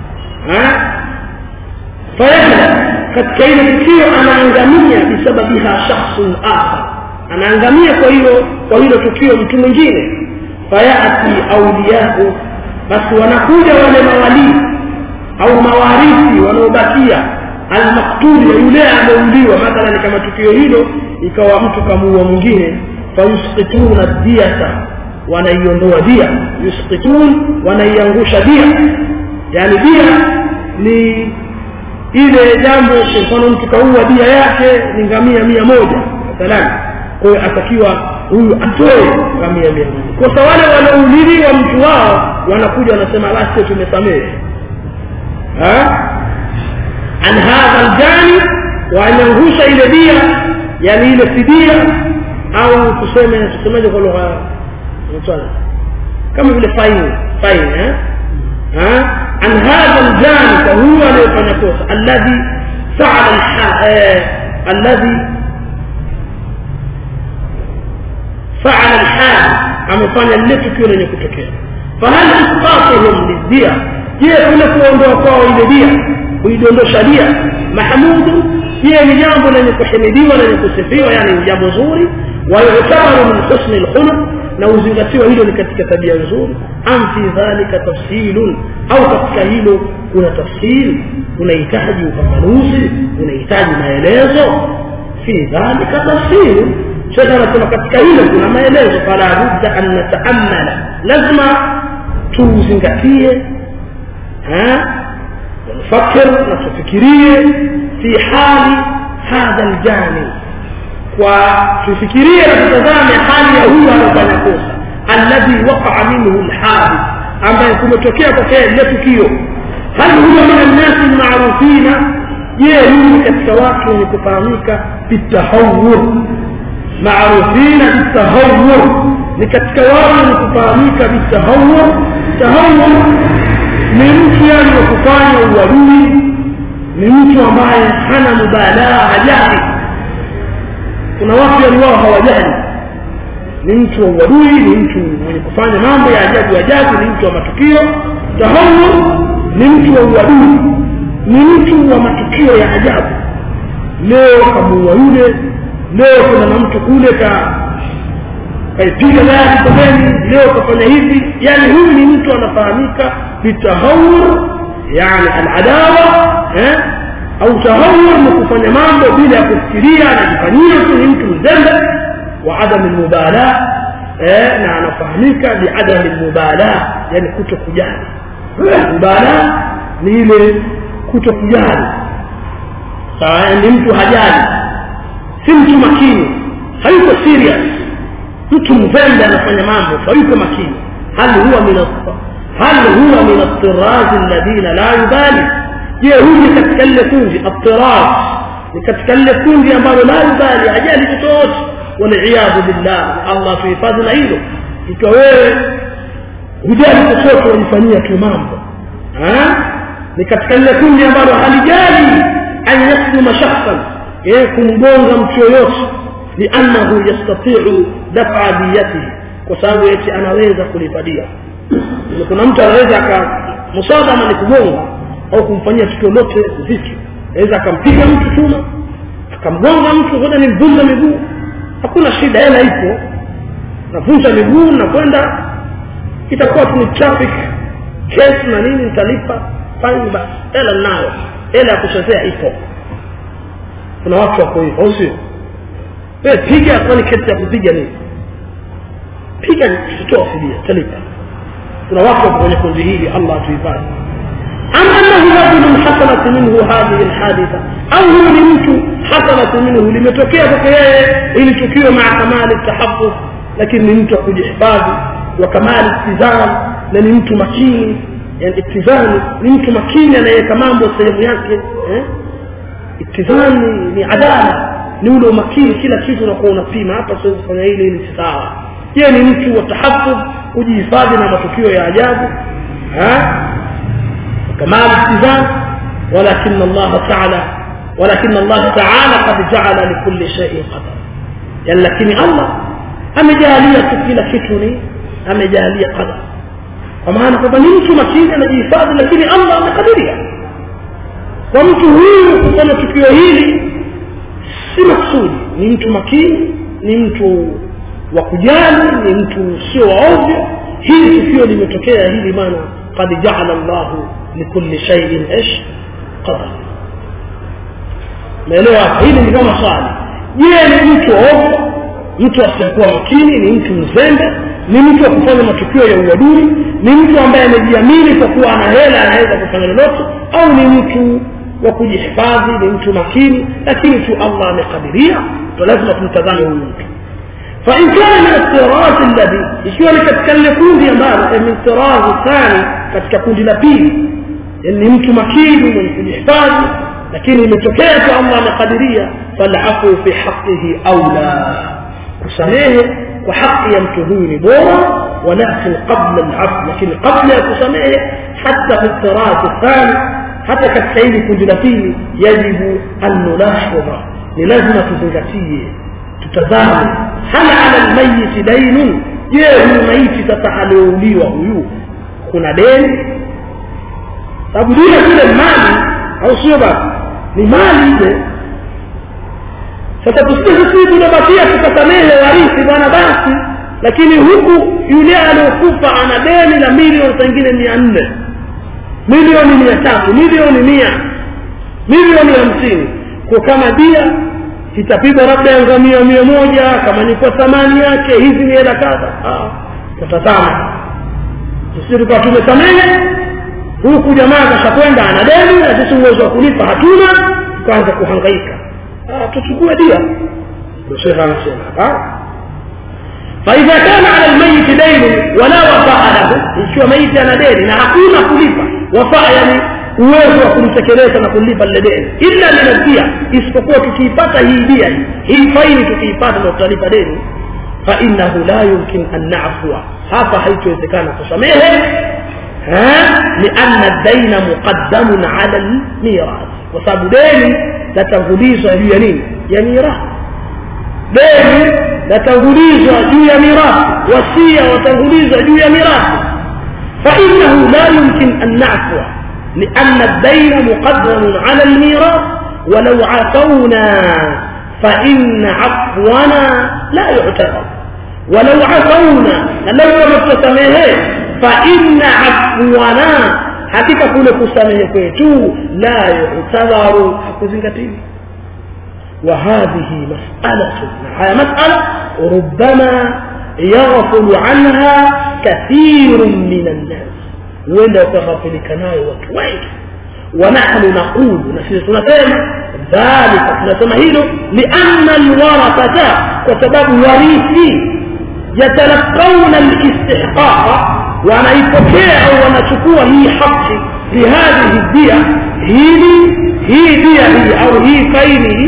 fayahla katika ile tukio anaangamia bisababiha shakhsun akhar anaangamia kwa hilo kwa hilo tukio mtu mwingine fayati auliyau basi wanakuja wale mawalii au mawarithi wanaobakia almaktuli ya yule ameuliwa mathalan kama tukio hilo ikawa mtu kamuua mwingine fayusqituna diyata wanaiondoa dia yusqitun wanaiangusha dia yani dia ni ile jambo kwa mfano mtu kaua dia yake ni ngamia mia moja mathalan kwa hiyo atakiwa huyu atoe ngamia mia moja kwa sababu wale wanaouliwa mtu wao wanakuja wanasema basi tumesamehe an hadha aljani waanyangusha ile dia yani ile fidia au tuseme tusemaje kwa lugha kama vile faini faini eh an hadha aljani kwa huyo aliyefanya kosa alladhi faala alladhi فعل الحال amefanya lile tukio lenye kutokea fahal isqatuhum lidia je kule kuondoa kwao ile dia kuidondosha dia mahmudu je ni jambo lenye kuhimidiwa lenye kusifiwa yani ni jambo zuri wa yutabaru min husni alkhuluq na uzingatiwa hilo ni katika tabia nzuri am fi dhalika tafsilun au katika hilo kuna tafsiri unahitaji ufafanuzi unahitaji maelezo fi dhalika tafsiru shekhe anasema katika hilo kuna maelezo fala budda an nataamala lazima tuzingatie nufakir na tufikirie fi hali hadha aljani kwa tufikirie na tutazame hali ya huyu anafanya kosa alladhi waqaa minhu lhadith ambaye kumetokea kwake lile tukio hal huwa min annasi lmarufina je huyu katika watu wenye kufahamika bitahawur معروفين بالتهور لكتكوان kufahamika بالتهور تهور ni mtu yani wa kufanya uadui ni mtu ambaye hana mubalaa hajali kuna watu yani wao hawajali ni mtu wa uadui ni mtu mwenye kufanya mambo ya ajabu ajabu ni mtu wa matukio tahawur ni mtu wa uadui ni mtu wa matukio ya ajabu leo kamuua yule leo kuna na mtu kule ka kaipiga gari pembeni leo kafanya hivi yani huyu ni mtu anafahamika bitahawur yani aladawa eh au tahawur ni kufanya mambo bila ya kufikiria anajifanyia tu ni mtu mzembe wa adam almubala eh na anafahamika biadam almubala yani kuto kujali mubala ni ile kuto kujali sawa ni mtu hajali si mtu makini hayuko serious mtu mzembe anafanya mambo hayuko makini hal huwa min hal huwa min at-tiraz alladhina la yubali je huyu katika ile kundi at-tiraz ni katika lile kundi ambalo la yubali ajali chochote waliyadhu billah Allah tuhifadhi na hilo ikiwa wewe hujali chochote unifanyia tu mambo ni katika lile kundi ambalo halijali an yaslima shakhsan yeye kumgonga mtu yoyote liannahu yastatiu dafa diyatihi kwa sababu eti anaweza kulipa dia kuna mtu anaweza aka musadama ni kugonga au kumfanyia tukio lote zito aweza akampiga mtu chuma akamgonga mtu ngoja nimvunja miguu hakuna shida hela ipo navunja miguu na kwenda itakuwa tu ni traffic case na nini nitalipa fine basi hela nayo hela ya kuchezea ipo kuna watu wako hivyo au sio wewe piga kwani kesi ya kupiga nini piga tutoa fidia talipa kuna watu wako kwenye kundi hili Allah atuhifadhi أم أنه رجل حصلت منه هذه الحادثة أو هو لمت حصلت منه لمتوكيه فكيه إلي تكيه مع كمال التحفظ لكن لمت kujihifadhi وكمال اتزان لأن لمت مكين يعني اتزان لمت مكين anaweka mambo sehemu yake eh? itizani ni adala ni ule umakini kila kitu unakuwa unapima hapa siwezi kufanya hili ili si sawa yeye ni mtu wa tahafudh kujihifadhi na matukio ya ajabu كمال اتزان ولكن الله تعالى ولكن الله تعالى قد جعل لكل شيء قدر يعني لكن الله amejalia tu kila kitu ni amejalia qadar kwa maana kwamba ni mtu makini anajihifadhi lakini allah amekadiria kwa mtu huyu kufanya tukio hili si maksudi ni mtu makini ni mtu wa kujali ni mtu sio waovyo hili tukio limetokea hili maana qad jaala llahu likulli shaiin ish qadar naelewa hapa hili ni kama swali je ni mtu waovyo mtu asiyekuwa makini ni mtu mzembe ni mtu wa kufanya matukio ya uadui ni mtu ambaye amejiamini kwa kuwa ana hela anaweza kufanya lolote au ni mtu wa kujihifadhi ni mtu makini lakini tu allah amekadiria to lazima tumtazame huyu mtu فإن كان من الطراز الذي ikiwa ni katika lile kundi ambalo min tirazi thani katika kundi la pili ni mtu makini mwenye kujihifadhi lakini imetokea tu allah amekadiria falafu fi haqihi aula kusamehe kwa haki ya mtu huyu ni bora walakin qabla alafu lakini kabla ya kusamehe hata fi tirazi thani hata katika hili kundi la pili yajibu an nulahidha ni lazima tuzingatie tutazame hal ala lmayiti dainun je huyu maiti sasa aliouliwa huyu kuna deni sababu dile vile mali au sio basi ni mali ile sasa tusije sisi tunabakia tukasamehe warithi bwana basi lakini huku yule aliokufa ana deni la milioni pengine mia nne milioni mia tatu milioni mia milioni hamsini kwa kama dia itapigwa labda ya ngamia mia moja kama ni kwa thamani yake hizi ni hela kadha tatazama sisi tukawa tumesamehe huku jamaa kashakwenda ana deni na sisi uwezo wa kulipa hatuna tukaanza kuhangaika tuchukue dia ndio shekhe anasema فإذا كان على الميت دين ولا وفاء له ikiwa maiti ana deni na hakuna kulipa wafaa yani uwezo wa kulitekeleza na kulipa lile deni illa linadia isipokuwa tukiipata hii dia hii faini tukiipata na tutalipa deni fainahu la yumkin an nafua hapa haitowezekana kusamehe lianna daina muqaddamun ala lmirath kwa sababu deni latangulizwa juu ya nini ya mirathi deni latangulizwa juu ya mirathi wasia watangulizwa juu ya mirathi fainahu la yumkin an nafua لأن الدين مقدم على الميراث ولو عفونا فإن عفونا لا يعتبر ولو عفونا لو متسميه فإن عفونا hakika kule kusamehe kwetu la yutabaru hakuzingatiwi وهذه مسألة هذه مسألة ربما يغفل عنها كثير من الناس huenda wakaghafilika nayo watu wengi wanahnu naqulu na sisi tunasema dhalika tunasema hilo lianna alwarathata kwa sababu warithi yatalaqauna alistihqaqa wanaipokea au wanachukua hii haki lihadhihi dia hili hii dia hii au hii faini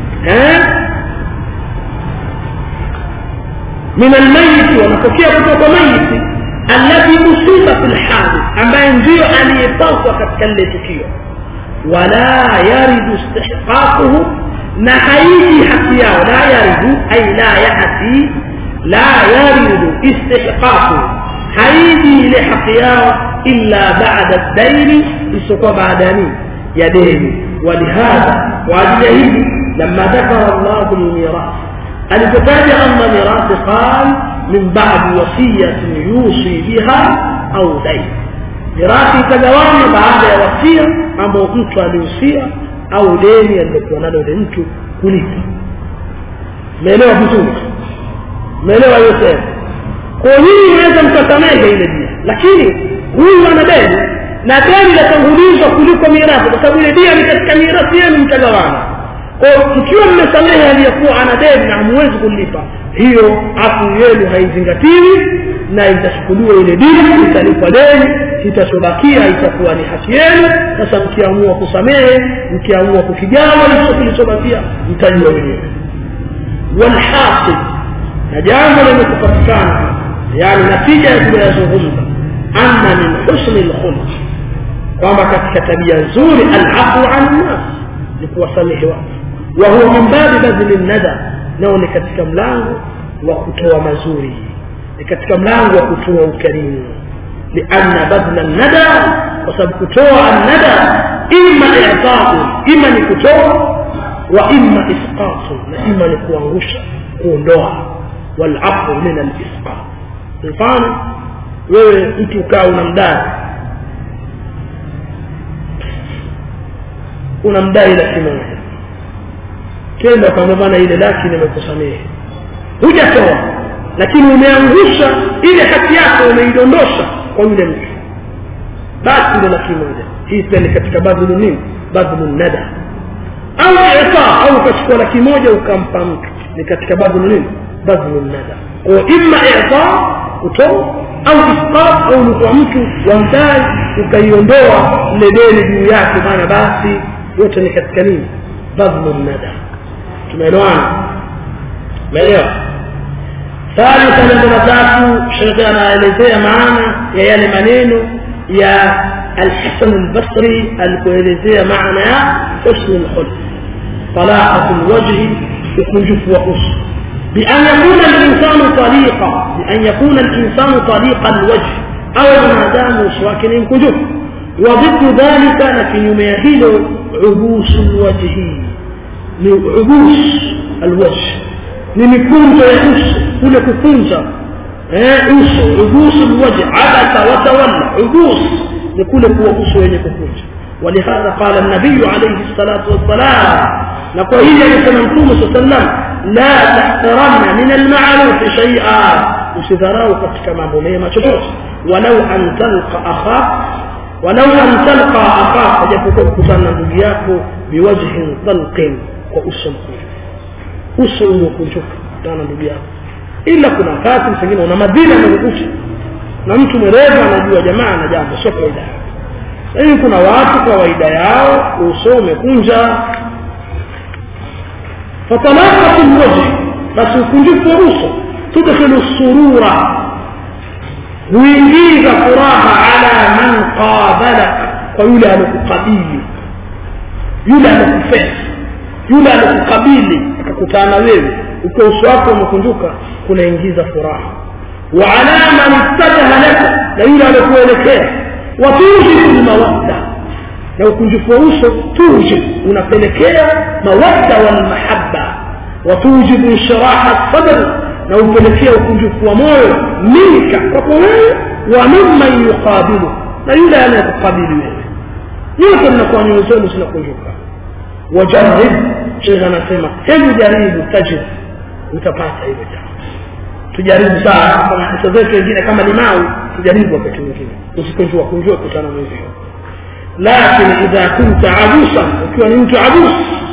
min almayiti wanapokea kutoka mayiti الذي أصيب في الحادث أما ينزيو أن يتصل كتكل تكيو ولا يرد استحقاقه na haiji haki yao la yaridu ay la yati la yaridu istihqaqu haiji ile haki yao illa ba'da daini isipokuwa baada ya nini ya deni walihadha kwa ajili ya hivi لما ذكر الله الميراث alipotaja Allah mirathi qal min ba'd wasiyati yusi biha au dain mirathi itagawanywa baada ya wasia ambao mtu alihusia au deni alilokuwa nalo yule mtu kulipa umeelewa vizuri umeelewa hiyo sehemu kwa hiyo unaweza mkasamehe ile dia lakini huyu ana deni na deni latangulizwa kuliko mirathi kwa sababu ile dia ni katika mirathi yenu mtagawana kwa mkiwa mmesamehe aliyekuwa ana deni na hamwezi kulipa hiyo afu yenu haizingatiwi na itachukuliwa ile dini italipa deni itachobakia itakuwa ni haki yenu sasa mkiamua kusamehe mkiamua kukigawa hicho kilichobakia mtajua wenyewe walhasil na jambo lenye kupatikana yani natija ya tuliyozungumza anna min husni lkhulq kwamba katika tabia nzuri alafu an nnas ni kuwasamehe watu وهو من باب بذل الندى nao ni katika mlango wa kutoa mazuri ni katika mlango wa kutoa ukarimu lianna badla nada kwa sababu kutoa nada imma i'ta'u imma ni kutoa wa imma isqatu na imma ni kuangusha kuondoa walafu min alisqat mfano wewe mtu ukaa unamdai unamdai laki moja kenda kwamba bwana ile laki nimekusamehe hujatoa lakini umeangusha ile haki yako umeidondosha kwa yule mtu basi ndio laki moja hii pia ni katika badhulu nini badhulu nada au ifa au ukachukua laki moja ukampa mtu ni katika badhulu nini badhulu nada kwa imma ifa kutoa au isqat au ulikuwa mtu wamdai ukaiondoa ile deni juu yake maana basi yote ni katika nini badhulu nada tumeelewana umeelewa thalitha jambo la tatu shekhe anaelezea maana ya yale maneno ya alhasan albasri alipoelezea maana ya husnu lkhulq talaqatu lwajhi ukunjufu wa uso بأن يكون الإنسان طليقا بأن يكون الإنسان طليق الوجه أو ما دام وسواكن ينكجه وضد ذلك لكن يميهل عبوس الوجه ni ubus alwajh ni mikunjo ya uso kule kukunja eh uso ubus alwajh abasa wa tawalla ubus ni kule kuwa uso wenye kukunja ولهذا قال النبي عليه الصلاة والسلام نقول هي كما نقول صلى الله عليه وسلم لا تحترمن من المعروف شيئا usidharau katika mambo mema chochote walau an talqa akhak walau an talqa akhak japokuwa kukutana na ndugu yako biwajhin talqin kwa uso mkunjufu uso uliokunjuka kutana ndugu yako ila kuna wakati pengine una madhila amekukuta na mtu mwerevu anajua jamaa na jambo sio kawaida lakini kuna watu kawaida yao uso umekunja fatalaqatu lwajhi basi ukunjufu wa uso tudkhilu surura huingiza furaha ala man qabalaka kwa yule alokukabili yule alokufesa yule alikukabili akakutana wewe ukiwa uso wako umekunjuka kunaingiza furaha wa ala man ittajaha laka na yule alikuelekea wa tujibu lmawadda na ukunjufu wa uso tujib unapelekea mawadda walmahabba wa tujibu inshiraha sadr na upelekea ukunjufu wa moyo minka kwako wewe wa mimman yuqabilu na yule anayekukabili wewe nyote mnakuwa nyoyo zenu zinakunjuka wajarib shekhe anasema hebu jaribu tajib utapata hilo jambo tujaribu sana kama hisa zetu wengine kama limau tujaribu wakati mwingine usikunjua kunjua kutana mwenzio lakini idha kunta abusan ukiwa ni mtu abus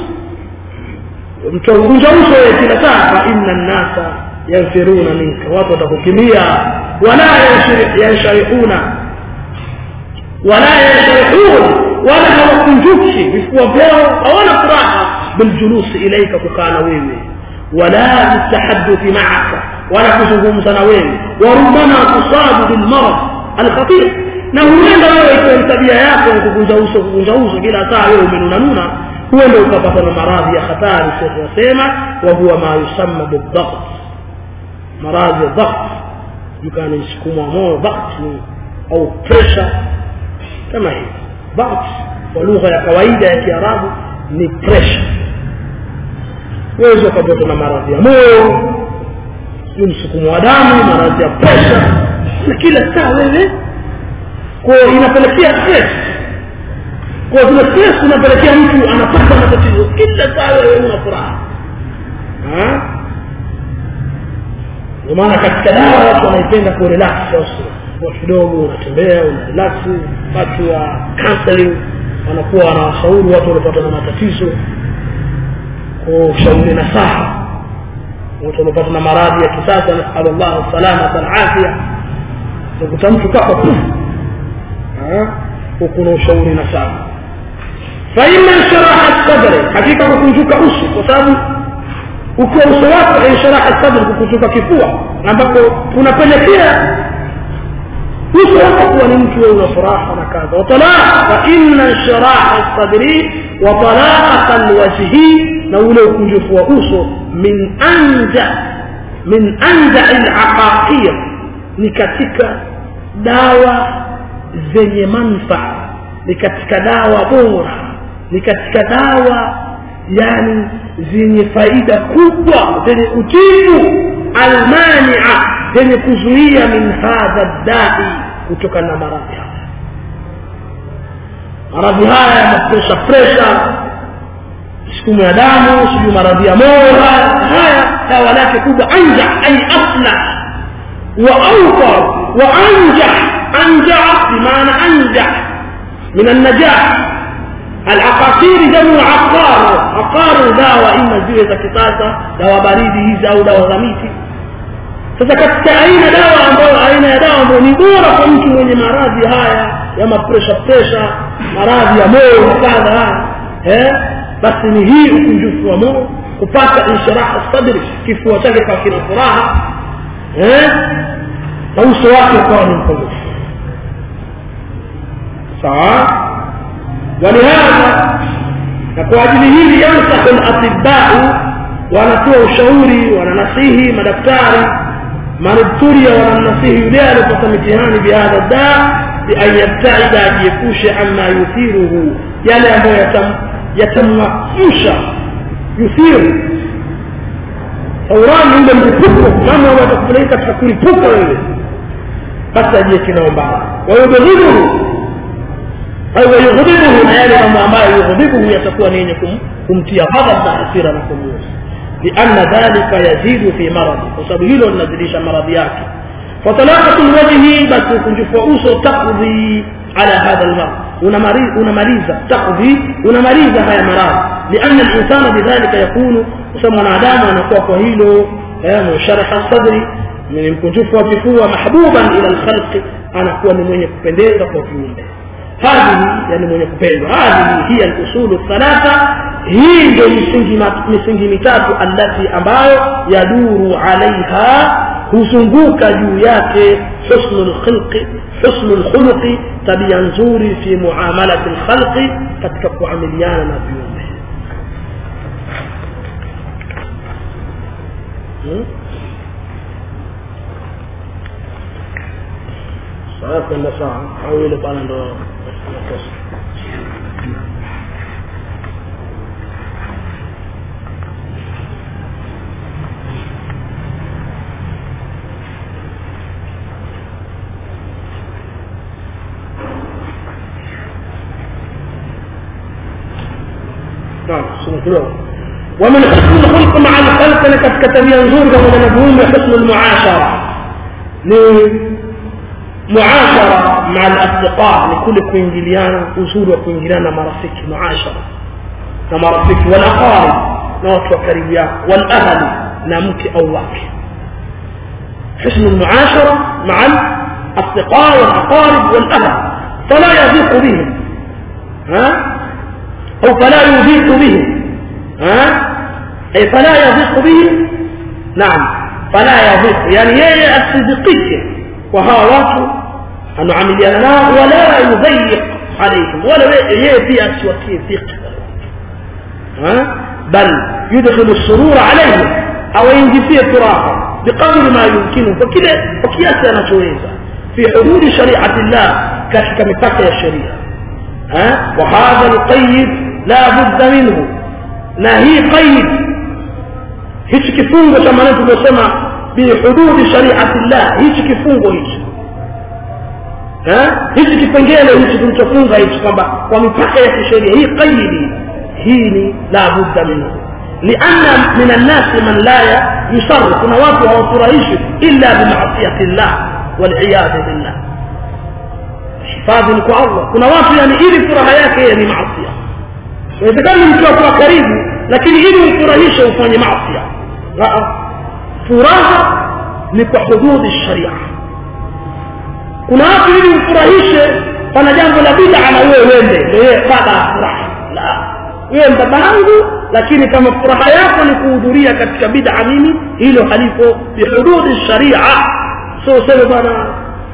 mtu kunja uso wewe kila saa fa inna nnasa yanfiruna minka watu watakukimbia wala yanshariuna wala yanshariun wala hawakunjuki vifua vyao hawana furaha biljulusi ilaika kukaa na wewe wala bitahadduthi maaka wala kuzungumza na wewe warubama tusabu bilmarad alkhatir na huenda wewe ikiwa tabia yako kukunja uso kukunja uso kila saa wewe umenunanuna huenda ukapata na maradhi ya hatari shekhe wasema wa huwa ma yusamma bidhabt maradhi ya dhabt mkana msukumo moyo dhabt ni au pressure kama hivi dhabt kwa lugha ya kawaida ya kiarabu ni pressure uwezi ukapata na maradhi ya moyo ni msukumo wa damu maradhi ya pressure na kila saa wewe kwa inapelekea stress kwa zile stress unapelekea mtu anapata matatizo kila saa wewe una furaha ndio maana katika dawa watu wanaipenda kurelax kwa kidogo unatembea una relax watu wa counseling wanakuwa wanawashauri watu waliopata na matatizo kushauri nasaha watu waliopata na maradhi ya kisasa nasalu llahu salamata alafia utakuta mtu kafa kuna ushauri nasaha faima insharaha sadri hakika kukunjuka uso kwa sababu ukiwa uso wako insharaha sadri kukunjuka kifua ambapo kunapelekea uso wako kuwa ni mtu wewe una furaha na kadha watalaa fa inna insharaha sadri wa talaqata alwajhi na ule ukunjufu wa uso min anja min anja alaqaqiyya ni katika dawa zenye manfaa ni katika dawa bora ni katika dawa yani zenye faida kubwa zenye utibu almania zenye kuzuia min hadha dai kutokana na maradhi haya maradhi haya ya mapresha presha sukumu ya damu sijui maradhi ya moyo haya haya dawa lake kubwa anja ay asla wa awfar wa anja anja bimaana anja min annajah العقاقير جمع عقار عقار dawa ima ziwe za kisasa dawa baridi hizi au dawa za miti sasa katika aina dawa ambayo aina ya dawa ambayo ni bora kwa mtu mwenye maradhi haya ya mapresha presha maradhi ya moyo na kadha eh basi ni hii ukunjufu wa moyo kupata insharaha sadri kifua chake kwa kina furaha eh na uso wake ukawa ni mkunjufu sawa ولهذا kwa ajili hili yansahu al-atibau wanatoa ushauri wananasihi madaktari manubturia wanamnasihi yule alipata mitihani bihadha da bian yabtaida ajiepushe ama yuthiruhu yale ambayo yatamwamsha yuthiru saurani ule mlipuko mambo ambayo atakupeleka katika kulipuka wewe basi ajieke nao mbali wayubghidhuhu au yughdibuhu na yale mambo ambayo yughdibuhu yatakuwa ni yenye kumtia ghadhab na hasira na kumuuza lianna dhalika yazidu fi maradhi kwa sababu hilo linazidisha maradhi yake fatalaqatu lwajhi basi ukunjufu wa uso takdhi ala hadha lmarad unamaliza takdhi unamaliza haya maradhi lianna linsana bidhalika yakunu kusema mwanadamu anakuwa kwa hilo musharaha sadri ni mkunjufu wa kifua mahbuban ila lkhalqi anakuwa ni mwenye kupendeza kwa viumbe هذه يعني mwenye kupendwa هذه هي الاصول الثلاثه hii ndio misingi misingi mitatu allati ambayo yaduru alaiha huzunguka juu yake husnu lkhilqi husnu lkhuluqi tabia nzuri fi muamalati lkhalqi katika kuamiliana na viumbe saa kwenda saa au ile pale ndo nakosa ومن حسن الخلق مع الخلق لقد كتب ينظر كما نقول حسن المعاشرة معاشرة مع الأصدقاء لكل كوينجليانا وصول وكوينجليانا مرافق معاشرة مرافق والأقارب نوت وكريا والأهل نامك أو واك حسن المعاشرة مع الأصدقاء والأقارب والأهل فلا يضيق بهم ها أو فلا يضيق بهم ها أي فلا يضيق بهم نعم فلا يضيق يعني يي الصديقية وها watu anaamiliana nao wala yudhayiq alaihim wala yeye pia asiwatie dhiq bal yudkhilu surura alayhi awaingizie furaha biqadri ma yumkinu kwa kile kwa kiasi anachoweza fi hududi shari'ati llah katika mipaka ya sheria wa hadha alqayd la budda minhu na hii qayd hichi kifungo cha maneno tumesema bihududi shari'ati llah hichi kifungo hichi hichi kipengele hichi tulichofunga hichi kwamba kwa mipaka ya kisheria hii qaidi hii ni la budda minhu lianna min annasi man la yusar kuna watu hawafurahishi illa bimaasiyati llah waliyadhu billah hifadhi ni kwa allah kuna watu yani ili furaha yake yeye ni maasia inawezekana mtu wako karibu lakini ili umfurahishe ufanye maasia furaha ni kwa hududi sharia kuna watu ili umfurahishe pana jambo la bid'a na wewe uende ndio yeye baba afurahi la wewe baba yangu lakini kama furaha yako ni kuhudhuria katika bid'a mimi hilo halipo bihududi sharia sio sema bwana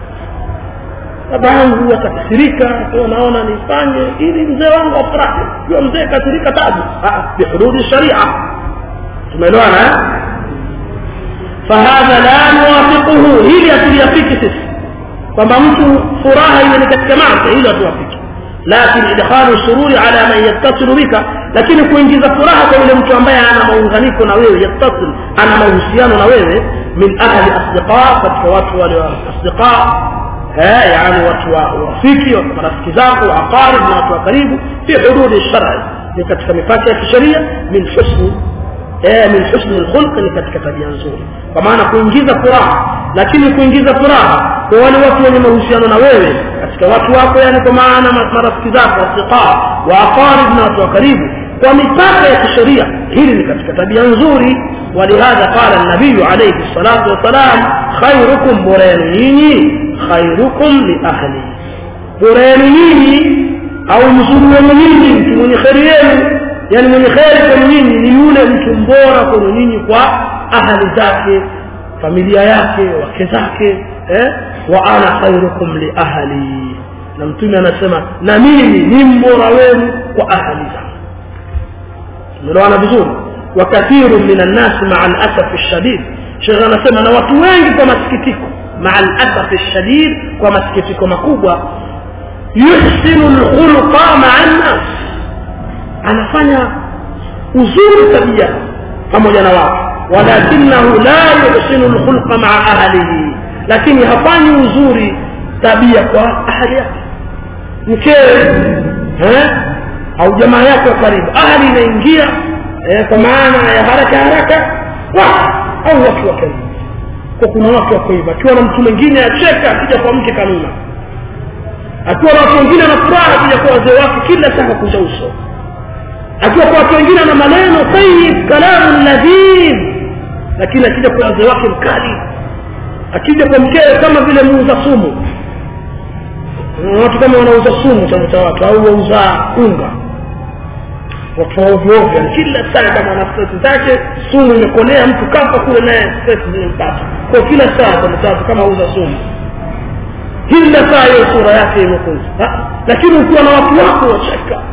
baba yangu atakasirika kwa naona nifanye ili mzee wangu afurahi kwa mzee kasirika tabu bihududi sharia tumeelewana fahadha la nuwafiquhu hili hatuliyafiki sisi kwamba mtu furaha iwe ni katika maasi hilo hatuwafiki lakini idkhalu sururi ala man yattasilu bika lakini kuingiza furaha kwa yule mtu ambaye ana maunganiko na wewe yattasil ana mahusiano na wewe min ahli asdiqa katika watu wale wa asdiqa eh yani watu wa rafiki wa marafiki zako wa aqarib na watu wa karibu fi hududi shar'i ni katika mipaka ya kisheria min husni eh min husni alkhulq ni katika tabia nzuri kwa maana kuingiza furaha lakini kuingiza furaha kwa wale watu wenye mahusiano na wewe katika watu wako yani kwa maana marafiki zako asdiqa wa aqarib na watu wa karibu kwa mipaka ya kisheria hili ni katika tabia nzuri ولهذا قال النبي عليه الصلاة والسلام خيركم برينيني خيركم لأهلي برينيني أو مزوريني mtu mwenye kheri yenu yani mwenye kheri kwenu nyinyi ni yule mtu mbora kwenu nyinyi kwa ahali zake familia yake wake zake eh? wa ana khairukum li ahli na mtume anasema na mimi ni mbora wenu kwa ahali zangu tumeelewana vizuri وكثير من الناس مع الأسف الشديد شيخ anasema na watu wengi kwa masikitiko مع الأسف الشديد kwa masikitiko makubwa yuhsinu alkhulqa ma'a an-nas anafanya uzuri tabia pamoja na watu walakinahu la yuhsinu alkhulqa ma'a ahlihi lakini hafanyi uzuri tabia kwa ahli yake mkewe eh au jamaa yake wa karibu ahli inaingia eh, kwa maana ya haraka haraka wa au watu wa karibu kwa kuna watu wako hivyo akiwa na mtu mwingine acheka akija kwa mke kanuna akiwa na watu wengine anafuraha akija kwa wazee wake kila saa kunja uso akiwa kwa watu wengine ana maneno tayyib kalamu ladhib lakini akija kwa wazee wake mkali akija kwa mkewe kama vile muuza sumu watu kama wanauza sumu cha watu au wauza unga watu wa ovyo ovyo kila saa kama ana stress zake sumu imekolea mtu kafa kule naye stress zimempata kwa kila saa kwa mtatu kama uza sumu kila saa hiyo sura yake imekuja lakini ukiwa na watu wako wacheka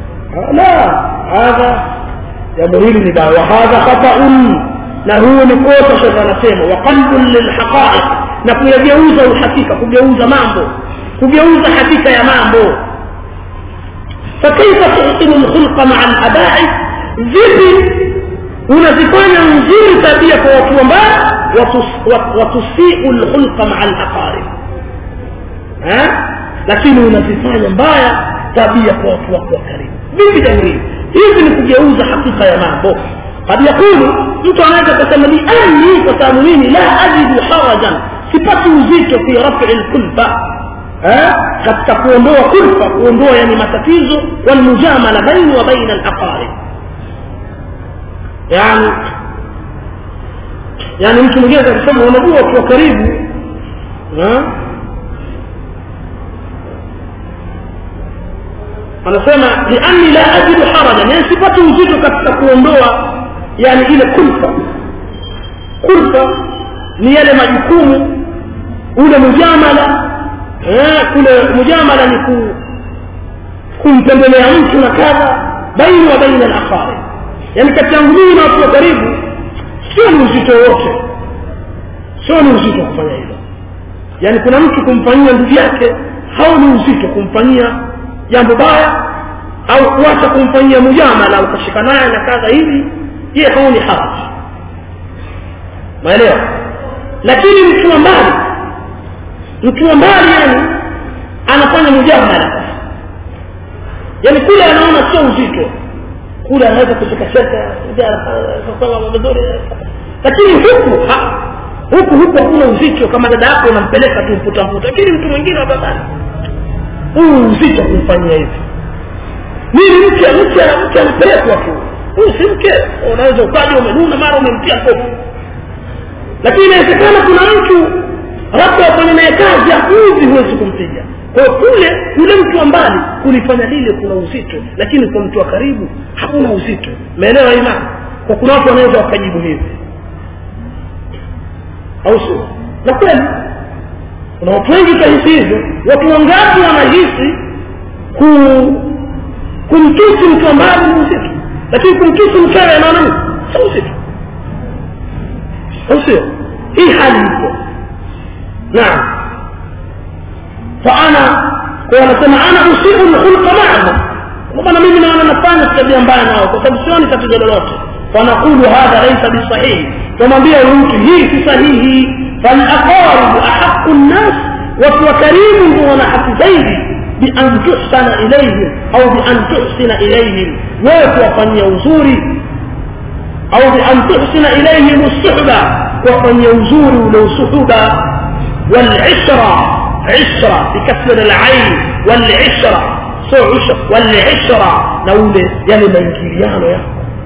la hadha jambo hili ni dawa hadha khata'un na huo ni kosa shekha anasema wa qalbun lilhaqa'iq na kuyageuza uhakika kugeuza mambo kugeuza hakika ya mambo فكيف تحسن الخلق مع الاباء vipi unazifanya nzuri tabia kwa watu wambaya watusiu lkhulqa maa alaqarib lakini unazifanya mbaya tabia kwa watu wako wa karibu vipi jambo hili hivi ni kugeuza hakika ya mambo kad yakulu mtu anaweza kusema ni ani kwa sababu mimi la ajidu harajan sipati uzito fi rafi lkulfa katika kuondoa kulfa kuondoa yani matatizo walmujamala baini wa baina alaqarib yani yani mtu mwingine akasema unajua ukiwa karibu anasema lianni la ajidu harajan yani sipati uzito katika kuondoa yani ile kulfa kulfa ni yale majukumu ule mujamala eh, kule mujamala ni ku, kumtembelea mtu na kadha baini wa baina al-aqarib yani kati yangu mimi na watu wa karibu sio ni uzito wote sio ni uzito kufanya hilo yani kuna mtu kumfanyia ndugu yake hau ni uzito kumfanyia jambo baya au kuacha kumfanyia mujamala ukashika naye na kadha hivi je hau ni haraji maelewa lakini mtu wa mbali mtu wa mbali yani anafanya mujamala yani kule anaona sio uzito kule anaweza kuchekacheka mambo mazuri lakini huku ha, huku huku hakuna uzito kama dada yako unampeleka tu mputa mputa lakini mtu mwingine wa babani huu uzito kumfanyia hivi mimi mke mke mke anapelekwa tu huyu si mke unaweza ukaja umenuna mara umemtia kofu lakini inawezekana kuna mtu labda wafanya naye kazi akuzi huwezi kumpiga kwa kule yule mtu wa mbali kulifanya lile kuna uzito lakini kwa mtu wa karibu hakuna uzito umeelewa imani kwa kuna watu wanaweza wakajibu hivi au sio na kweli kuna watu wengi kahisi hivyo watu wangapi wanahisi ku kumtusi mtu wa mbali ni uzito lakini kumtusi mkewe anaona nini sio uzito au sio hii hali ipo naam فانا wanasema ana usibu lkhulqa maahum kwamba mimi naona nafanya tabia mbaya nao kwa sababu sioni tatizo lolote fanaqulu hadha laysa bisahihi tumwambia huyu mtu hii si sahihi falaqaribu ahaqu nnas watu wa karimu ndio wana haki zaidi bian tuhsana ilaihim au bian tuhsina ilaihim wewe kuwafanyia uzuri au bian tuhsina ilaihim suhba kuwafanyia uzuri ule usuhuba walishra عشرة بكسر العين والعشرة سو عشر والعشرة نقول يعني منكريانو يا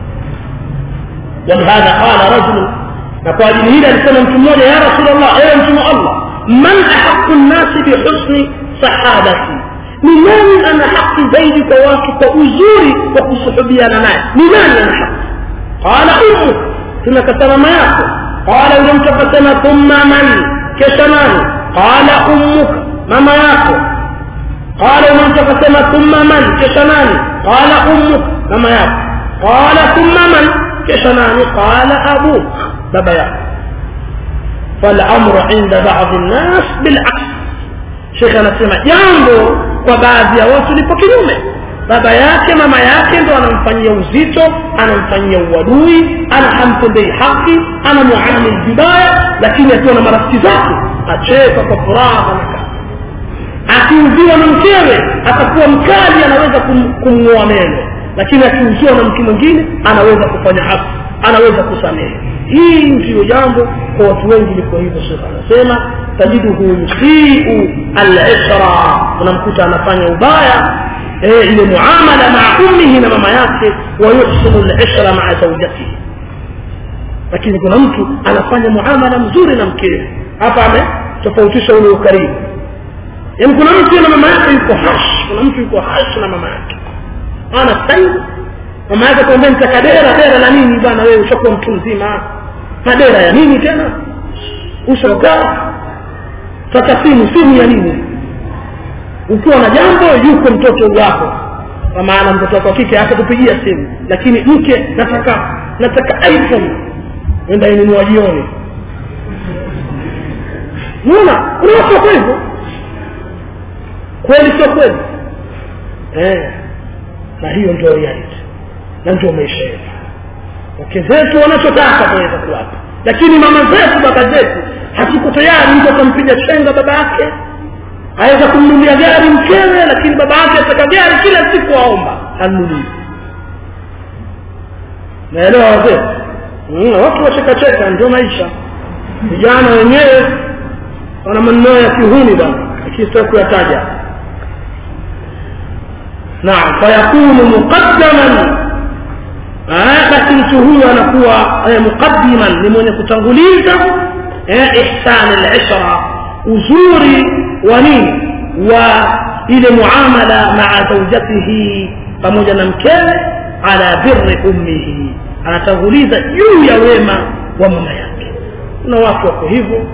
ولهذا قال رجل نقول هنا لسنة متمونة يا رسول الله يا رسول الله من أحق الناس بحسن صحابتي لمن أنا حق زيد كواكب وأزوري وكصحبي أنا معي لمن أنا حق قال أمك ثم كسر ما يأكل قال ولم تقسم ثم من كشمان قال أمك ماما yako قال ومن تقسم ثم من كشنان قال أمك ماما yako قال ثم من كشنان قال أبوك بابا yako فالأمر عند بعض الناس بالعكس شيخ anasema jambo kwa baadhi ya watu lipo kinyume baba yake mama yake ndo anamfanyia uzito anamfanyia uadui anahamtendei haki anamuamili vibaya lakini akiwa na marafiki zake acheka kwa furaha na akiuziwa na mkewe atakuwa mkali anaweza kumng'oa meno lakini akiuziwa na mtu mwingine anaweza kufanya haki anaweza kusamehe hii ndiyo jambo kwa watu wengi liko hivyo shekh anasema tajiduhu yusiu alishra unamkuta anafanya ubaya eh, ile muamala maa ummihi na mama yake wayuhsinu lishra maa zaujatihi lakini kuna mtu anafanya muamala mzuri na mkewe hapa ametofautisha ule ukarimu yaani kuna mtu na mama yake yuko hash kuna mtu yuko hash na mama yake ana sai mama yake kwambia nitaka dera dera la nini bwana wewe ushakuwa mtu mzima madera ya nini tena ushakaa sasa simu simu ya nini ukiwa na jambo yuko mtoto wako kwa maana mtoto wako kike atakupigia simu lakini mke nataka nataka iphone enda inunua jioni unaona kuna watu wako hivyo kweli sio kweli eh na hiyo ndio reality na ndio maisha yetu wake zetu wanachotaka tunaweza kuwapa lakini mama zetu baba zetu hatuko tayari mtu atampiga chenga baba yake aweza kumnunulia gari mkewe lakini baba yake ataka gari kila siku aomba anunui naelewa wazee mm, watu wachekacheka ndio maisha vijana wenyewe wana maneno ya kihuni bwana lakini sitaki kuyataja naam fayakunu muqaddaman basi mtu huyu anakuwa muqaddiman ni mwenye kutanguliza ihsan al-ishra uzuri wa nini wa ile muamala maa zaujatihi pamoja na mkewe ala birri ummihi anatanguliza juu ya wema wa mama yake na watu wako hivyo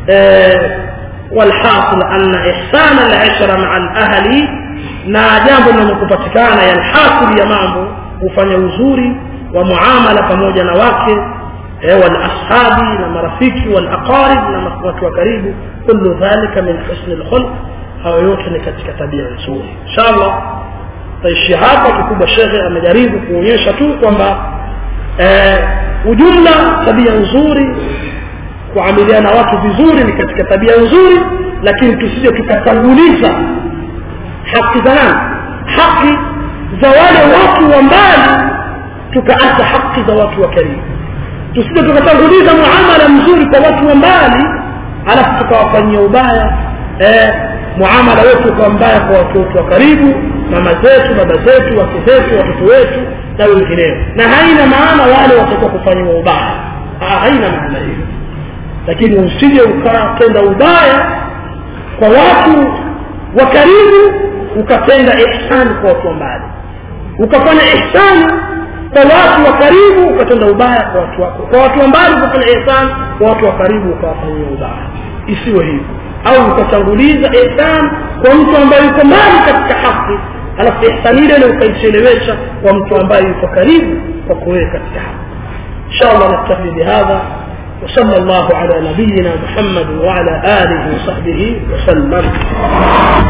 والحاصل أن إحسان العشرة مع الأهل na jambo linalokupatikana yalhasil ya mambo kufanya uzuri wa muamala pamoja na wake eh, walashabi na marafiki walaqarib na watu wa karibu kullu dhalika min husni lkhulq hayo yote ni katika tabia nzuri inshallah taishi hapa kikubwa shekhe amejaribu kuonyesha tu kwamba eh, ujumla tabia nzuri kuamiliana watu vizuri ni katika tabia nzuri lakini tusije tukatanguliza haki za nani haki za wale watu wa mbali tukaacha haki za watu wa karibu tusije tukatanguliza muamala mzuri kwa watu wa mbali alafu tukawafanyia ubaya eh, muamala wetu ukawa mbaya kwa watu wetu wa karibu mama zetu baba zetu wake zetu watoto wetu na wengineo na haina maana wale watakuwa kufanyiwa ubaya ha, haina maana hiyo lakini usije ukatenda ubaya kwa watu wa karibu ukatenda ihsani kwa watu wa mbali ukafanya ihsani kwa watu wa karibu ukatenda ubaya kwa watu wako kwa watu wa mbali ukafanya ihsani kwa watu wa karibu ukawafanyia ubaya isiwe hivyo au ukatanguliza ihsan kwa mtu ambaye yuko mbali katika haki alafu ihsani ile ile ukaichelewesha kwa mtu ambaye yuko karibu kwa kuwewe katika haki inshallah naktafi bihadha وصلى الله على نبينا محمد وعلى آله وصحبه وسلم